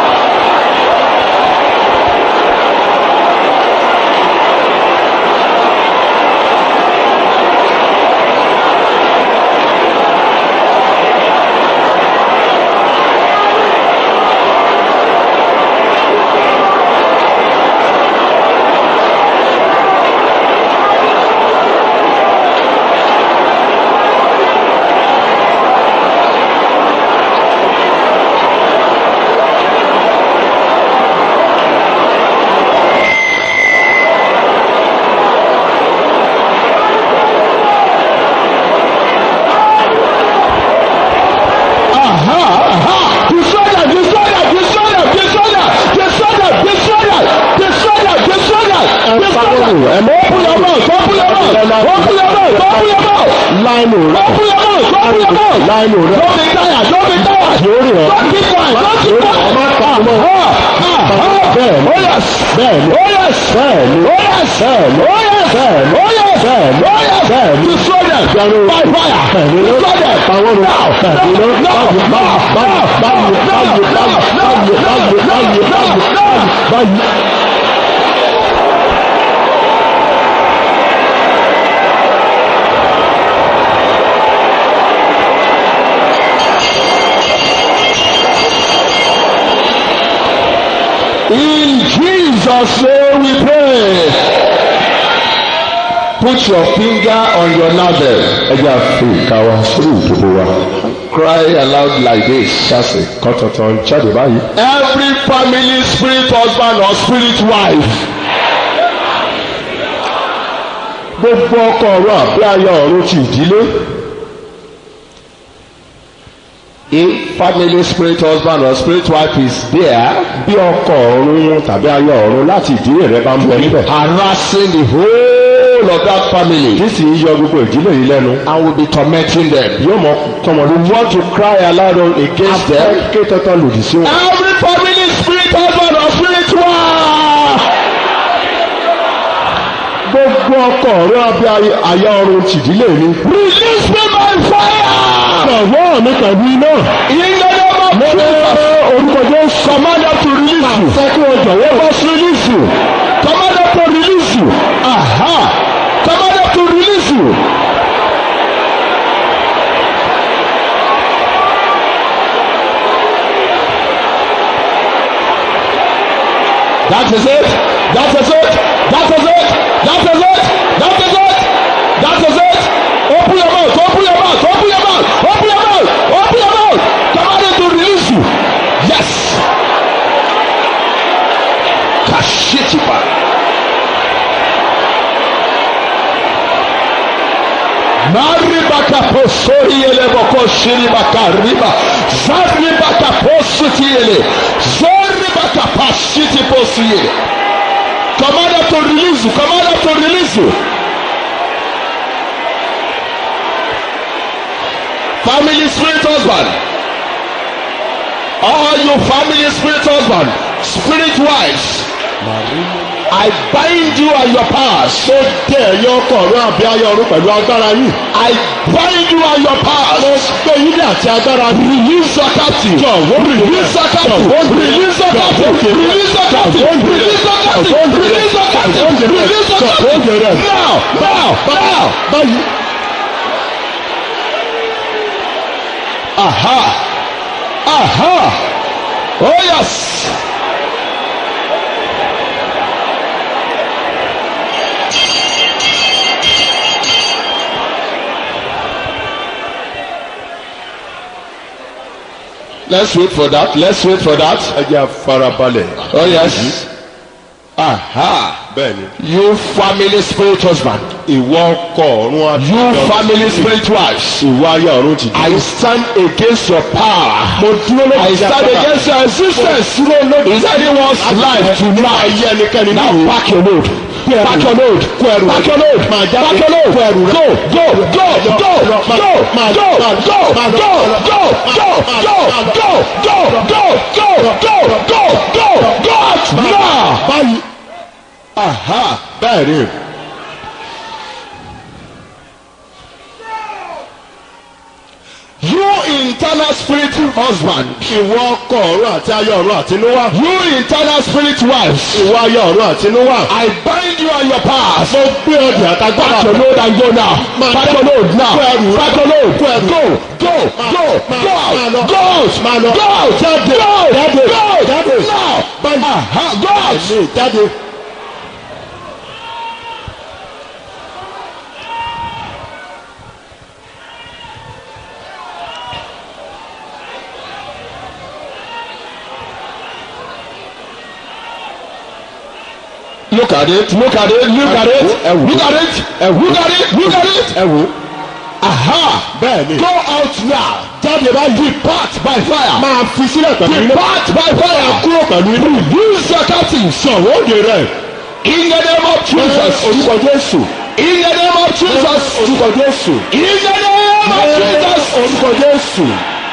láìnù rẹ láìnù rẹ yóò rìn ọ́ ọmọ àtàkùn náà bẹ́ẹ̀ ni bẹ́ẹ̀ ni bẹ́ẹ̀ ni bẹ́ẹ̀ ni bẹ́ẹ̀ ni bẹ́ẹ̀ ni ìjọba bẹ́ẹ̀ ni ló àwọn ọ̀rọ̀ bẹ́ẹ̀ ni ló báyìí báyìí báyìí báyìí báyìí báyìí báyìí báyìí báyìí báyìí. In Jesus' name we pray. Put your finger on your navel. Ẹ jẹ́ àfi ìka wa sórí ìdòdó wa. Cry aloud like this. Ṣáṣì kan tuntun jáde báyìí. Every family spirit husband or spirit wife. Gbogbo ọkọ ọ̀run àbí aya ọ̀run ti ìdílé. If family spirit husband or spirit wife is there, bí ọkọ ọ̀run tàbí aya ọ̀run láti ìdílé rẹ bá ń bẹ níbẹ̀. Harassing the whole of that family. Kí sì í yọ gbogbo ìdílé yìí lẹ́nu. And will be tormenting them. Yóò mọ tọmọ ló want to cry aloud against them. Afẹ́ ké tọ́tọ́ lòdì sí wọn. Every family spirit husband or spirit wife. Gbogbo ọkọ ọ̀run àbí aya ọ̀run tìdílé mi. Release me by fire. Ọ̀wọ́ mi pẹ̀lú iná. Ìyẹn mo ní orúkọ Jésù. Commander to release you. Àṣẹ kí o jọ̀wọ́. Must release you. Commander to release you. Aha. Commander to release you. That is it. That is it. That is it. That is it. That is it. That is it. Open your mouth. Open your mouth. Open your mouth. Open your mouth. Open your mouth. Command to release you. Yes. Kashitipa. Maribaka posori ele boko shiribaka riba. Zaribaka posuti ele. Zoribaka pashiti posi ele. Command to release you. Command to release you. family spirit husband all you family spirit husband spirit wives I bind you and your powers. Ṣé dé ẹ̀yọ́ ọkọ̀ ọ̀run àbí ayọ̀ ọ̀run pẹ̀lú agbára yìí? I bind you and your powers. Mo gbé yín ní àti agbára yìí. Release your captive. Jọ̀wọ́ release your captive. Release your captive. Release your captive. Release your captive. Release your captive. Release your captive. Now now now. Báyìí. Aha! Aha! Oh yes! Let's wait for that. Let's wait for that. Ẹ jẹ́ àfarabalẹ̀. Oh yes. Aha! Bẹ́ẹ̀ni. You family spirit husband. Ìwọ ọkọ ọ̀run àti You family spirit wives. Ìwọ ayé ọ̀run ti I stand against your power. Mo dúró lórí I stand against your existence. Is anyone's life tonight? ayé ẹnikẹ́ni Now nínú. pack your load. Pack your load. Kó ẹrù rẹ. Pack your load. Máa jáde. Pack your load. Kó ẹrù rẹ. Go go go go Lọ, máa- go máa- go máa- go máa lọ, go máa lọ. go go Máa- go máa lọ. go go go go go go go go out now. Báyìí. Aha. Bẹ́ẹ̀ni. You internal spirit husband. Ìwọ ọkọ ọ̀run àti ayé ọ̀run àtinúwá. You internal spirit wives. Ìwọ ayé ọ̀run àtinúwá. I bind you and your powers. Mo gbé ọdẹ àtagbára. Pack your load and go now. Máa Pack lọ. your load now. Kó ẹrù rẹ. Pack your load. Kó ẹrù Go rẹ. go Máa- go máa- go máa lọ. out. Go out. Máa lọ. Go out. Jáde. Go out. Jáde. Go out. Jáde. Now. Báyìí. Aha. Go out. Àmì jáde. Look at it. Look at it. Look at it. Ẹ wò. Look at it. Look at it. Look at it. Ẹ wò. Aha. Bẹ́ẹ̀ni. Go out now. Jáde báyìí. Depart by fire. Máa fi sílẹ̀ pẹ̀lú iná. Depart by fire. Kúrò pẹ̀lú iná. Use your captive. Sọ̀rọ̀ òde rẹ̀. In the name of Jesus. Orúkọ Jésù. In the name of Jesus. Orúkọ Jésù. In the name of Jesus. Orúkọ Jésù.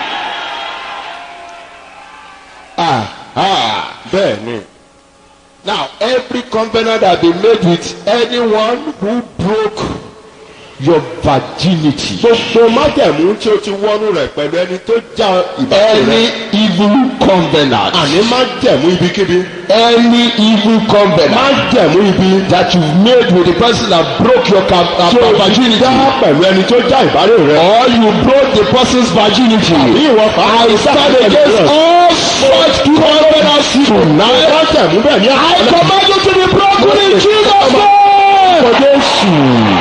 Ah. Bẹ́ẹ̀ni. Now, every covenant that been made with anyone who broke your virginity. gbogbo májẹ̀mú tí o ti wọnú rẹ̀ pẹ̀lú ẹni tó já ìbáṣe Any rẹ̀ evil covenant. àní májẹ̀mú ibikíbi Any evil covenant májẹ̀mú ibi that you've made with the person that broke your cap- uh, tí o ti virginity. dá pẹ̀lú ẹni tó já ìbárè rẹ̀ Or you broke the person's virginity. bí ìwọ pàápàá I stand against all such covenants tonight. májẹ̀mú bẹ́ẹ̀ ní I command you to be broken in Jesus' name. àkọ́kọ́ Jésù.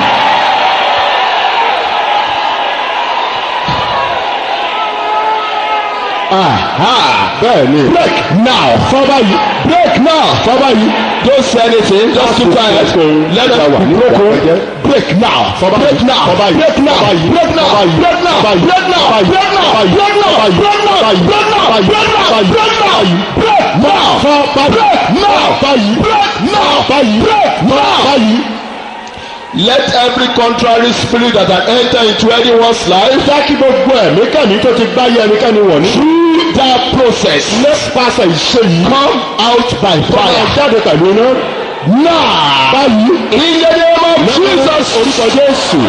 Aha. bẹ́ẹ̀ ni Break now. Father, you break now. Father, you don't say anything. Just keep quiet. Let them be broken. Break now. Break now. Break now. Break now. Break now. Break now. Break now. Break now. Break now. Break now. Break now. Break now. Break now. Break now. Break now. Break now. Let every contrary spirit that had entered into anyone's life jẹ́ kí gbogbo ẹ̀mí kẹ́mi tó ti gbáyé ẹnikẹ́ni wọ̀ ní. through that process nípasẹ̀ ìṣe yìí come out by fire fire. jáde pẹ̀lú iná. Now, báyìí in the name of Jesus. orúkọ Jésù.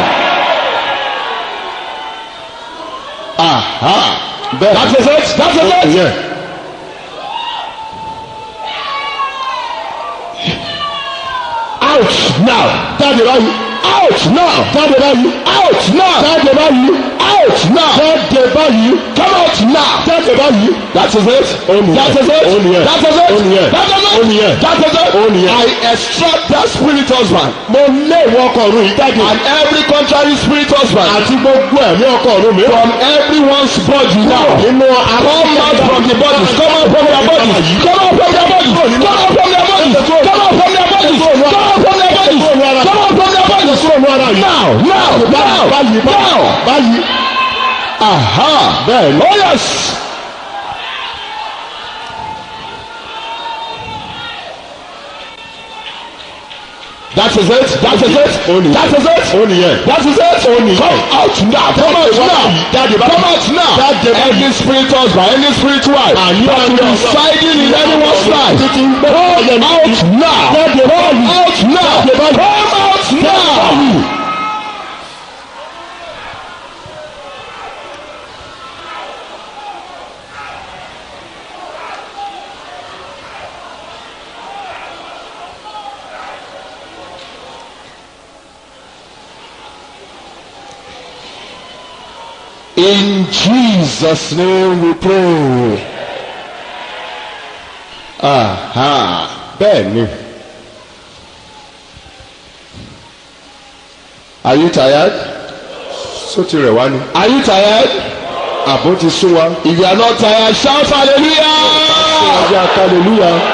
Aha. bẹ́ẹ̀ That is it. That is it. ìyẹn. Out now. jáde báyìí. Out now. jáde báyìí. Out now. jáde báyìí. Out now. jáde báyìí. Come out now. jáde báyìí. That is it. Ó nìyẹn. That is it. Ó nìyẹn. That is it. Ó nìyẹn. That is Ó it. nìyẹn. That is it. Ó nìyẹn. I extract that spirit husband mo lé ìwọ ọkọ ọ̀run yìí jáde. and every contrary spirit husband àti gbogbo ẹ̀mí ọkọ ọ̀run mi. from everyone's body now. nínú Come out from the bodies. Come out from their bodies. Come out from their bodies. Come out from their bodies. Come out from their bodies. Come out from their bodies. Come out from their bodies. Now, now, now, báyìí now. báyìí. Aha. bẹ́ẹ̀ ni. Oh yes. That is it. That is it. Ó nìyẹn. That is it. ó nìyẹn. That is it. Come out now. Come out now. jáde báyìí. Come out now. Jáde báyìí. Any spiritual husband, any spiritual wife Àní that ọ̀rẹ́ is ọ̀rẹ́ residing in anyone's life. títí ń gbé Come ọ̀yẹ́ mi. out now. jáde báyìí. Out now. Jáde báyìí. Come out now. In Jesus' name we pray. Aha. bẹ́ẹ̀ ni. Are you tired? só ti rẹ̀ wá ni. Are you tired? àbó ti sún wa. If you are not tired, shout hallelujah. ọjà hallelujah.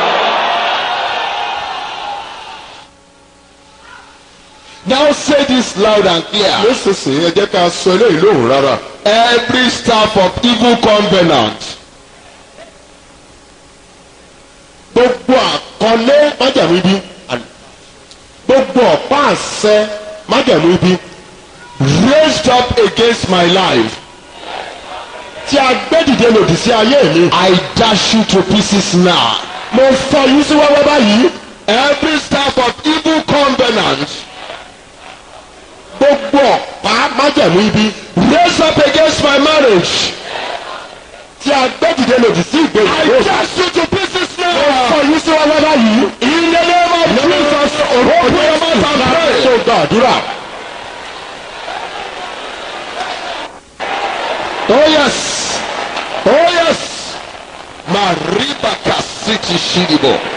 Now say this loud and clear. nísinsìnyí ẹ jẹ́ ká sọ eléyìí lóhùn rárá. Every staff of evil covenant gbogbo àkọlé májàmú ibi. gbogbo ọ̀pá àṣẹ májàmú ibi. raised up against my life, tí a gbé dìde lòdì sí ayé mi. I dash you to pieces now. mo fọ yín sí wẹ́wẹ́ báyìí. Every staff of evil covenant gbogbo ọ̀pá májàmú ibi. raised up against my marriage, tí a gbé dìde lòdì sí I ìgbéyàwó. dash you to pieces mo now. fọ yín sí wẹ́wẹ́ báyìí. In the name of Jesus, open your mouth and pray. tó gbàdúrà. Oh yes. Oh yes. Mariba kasiti shidibo.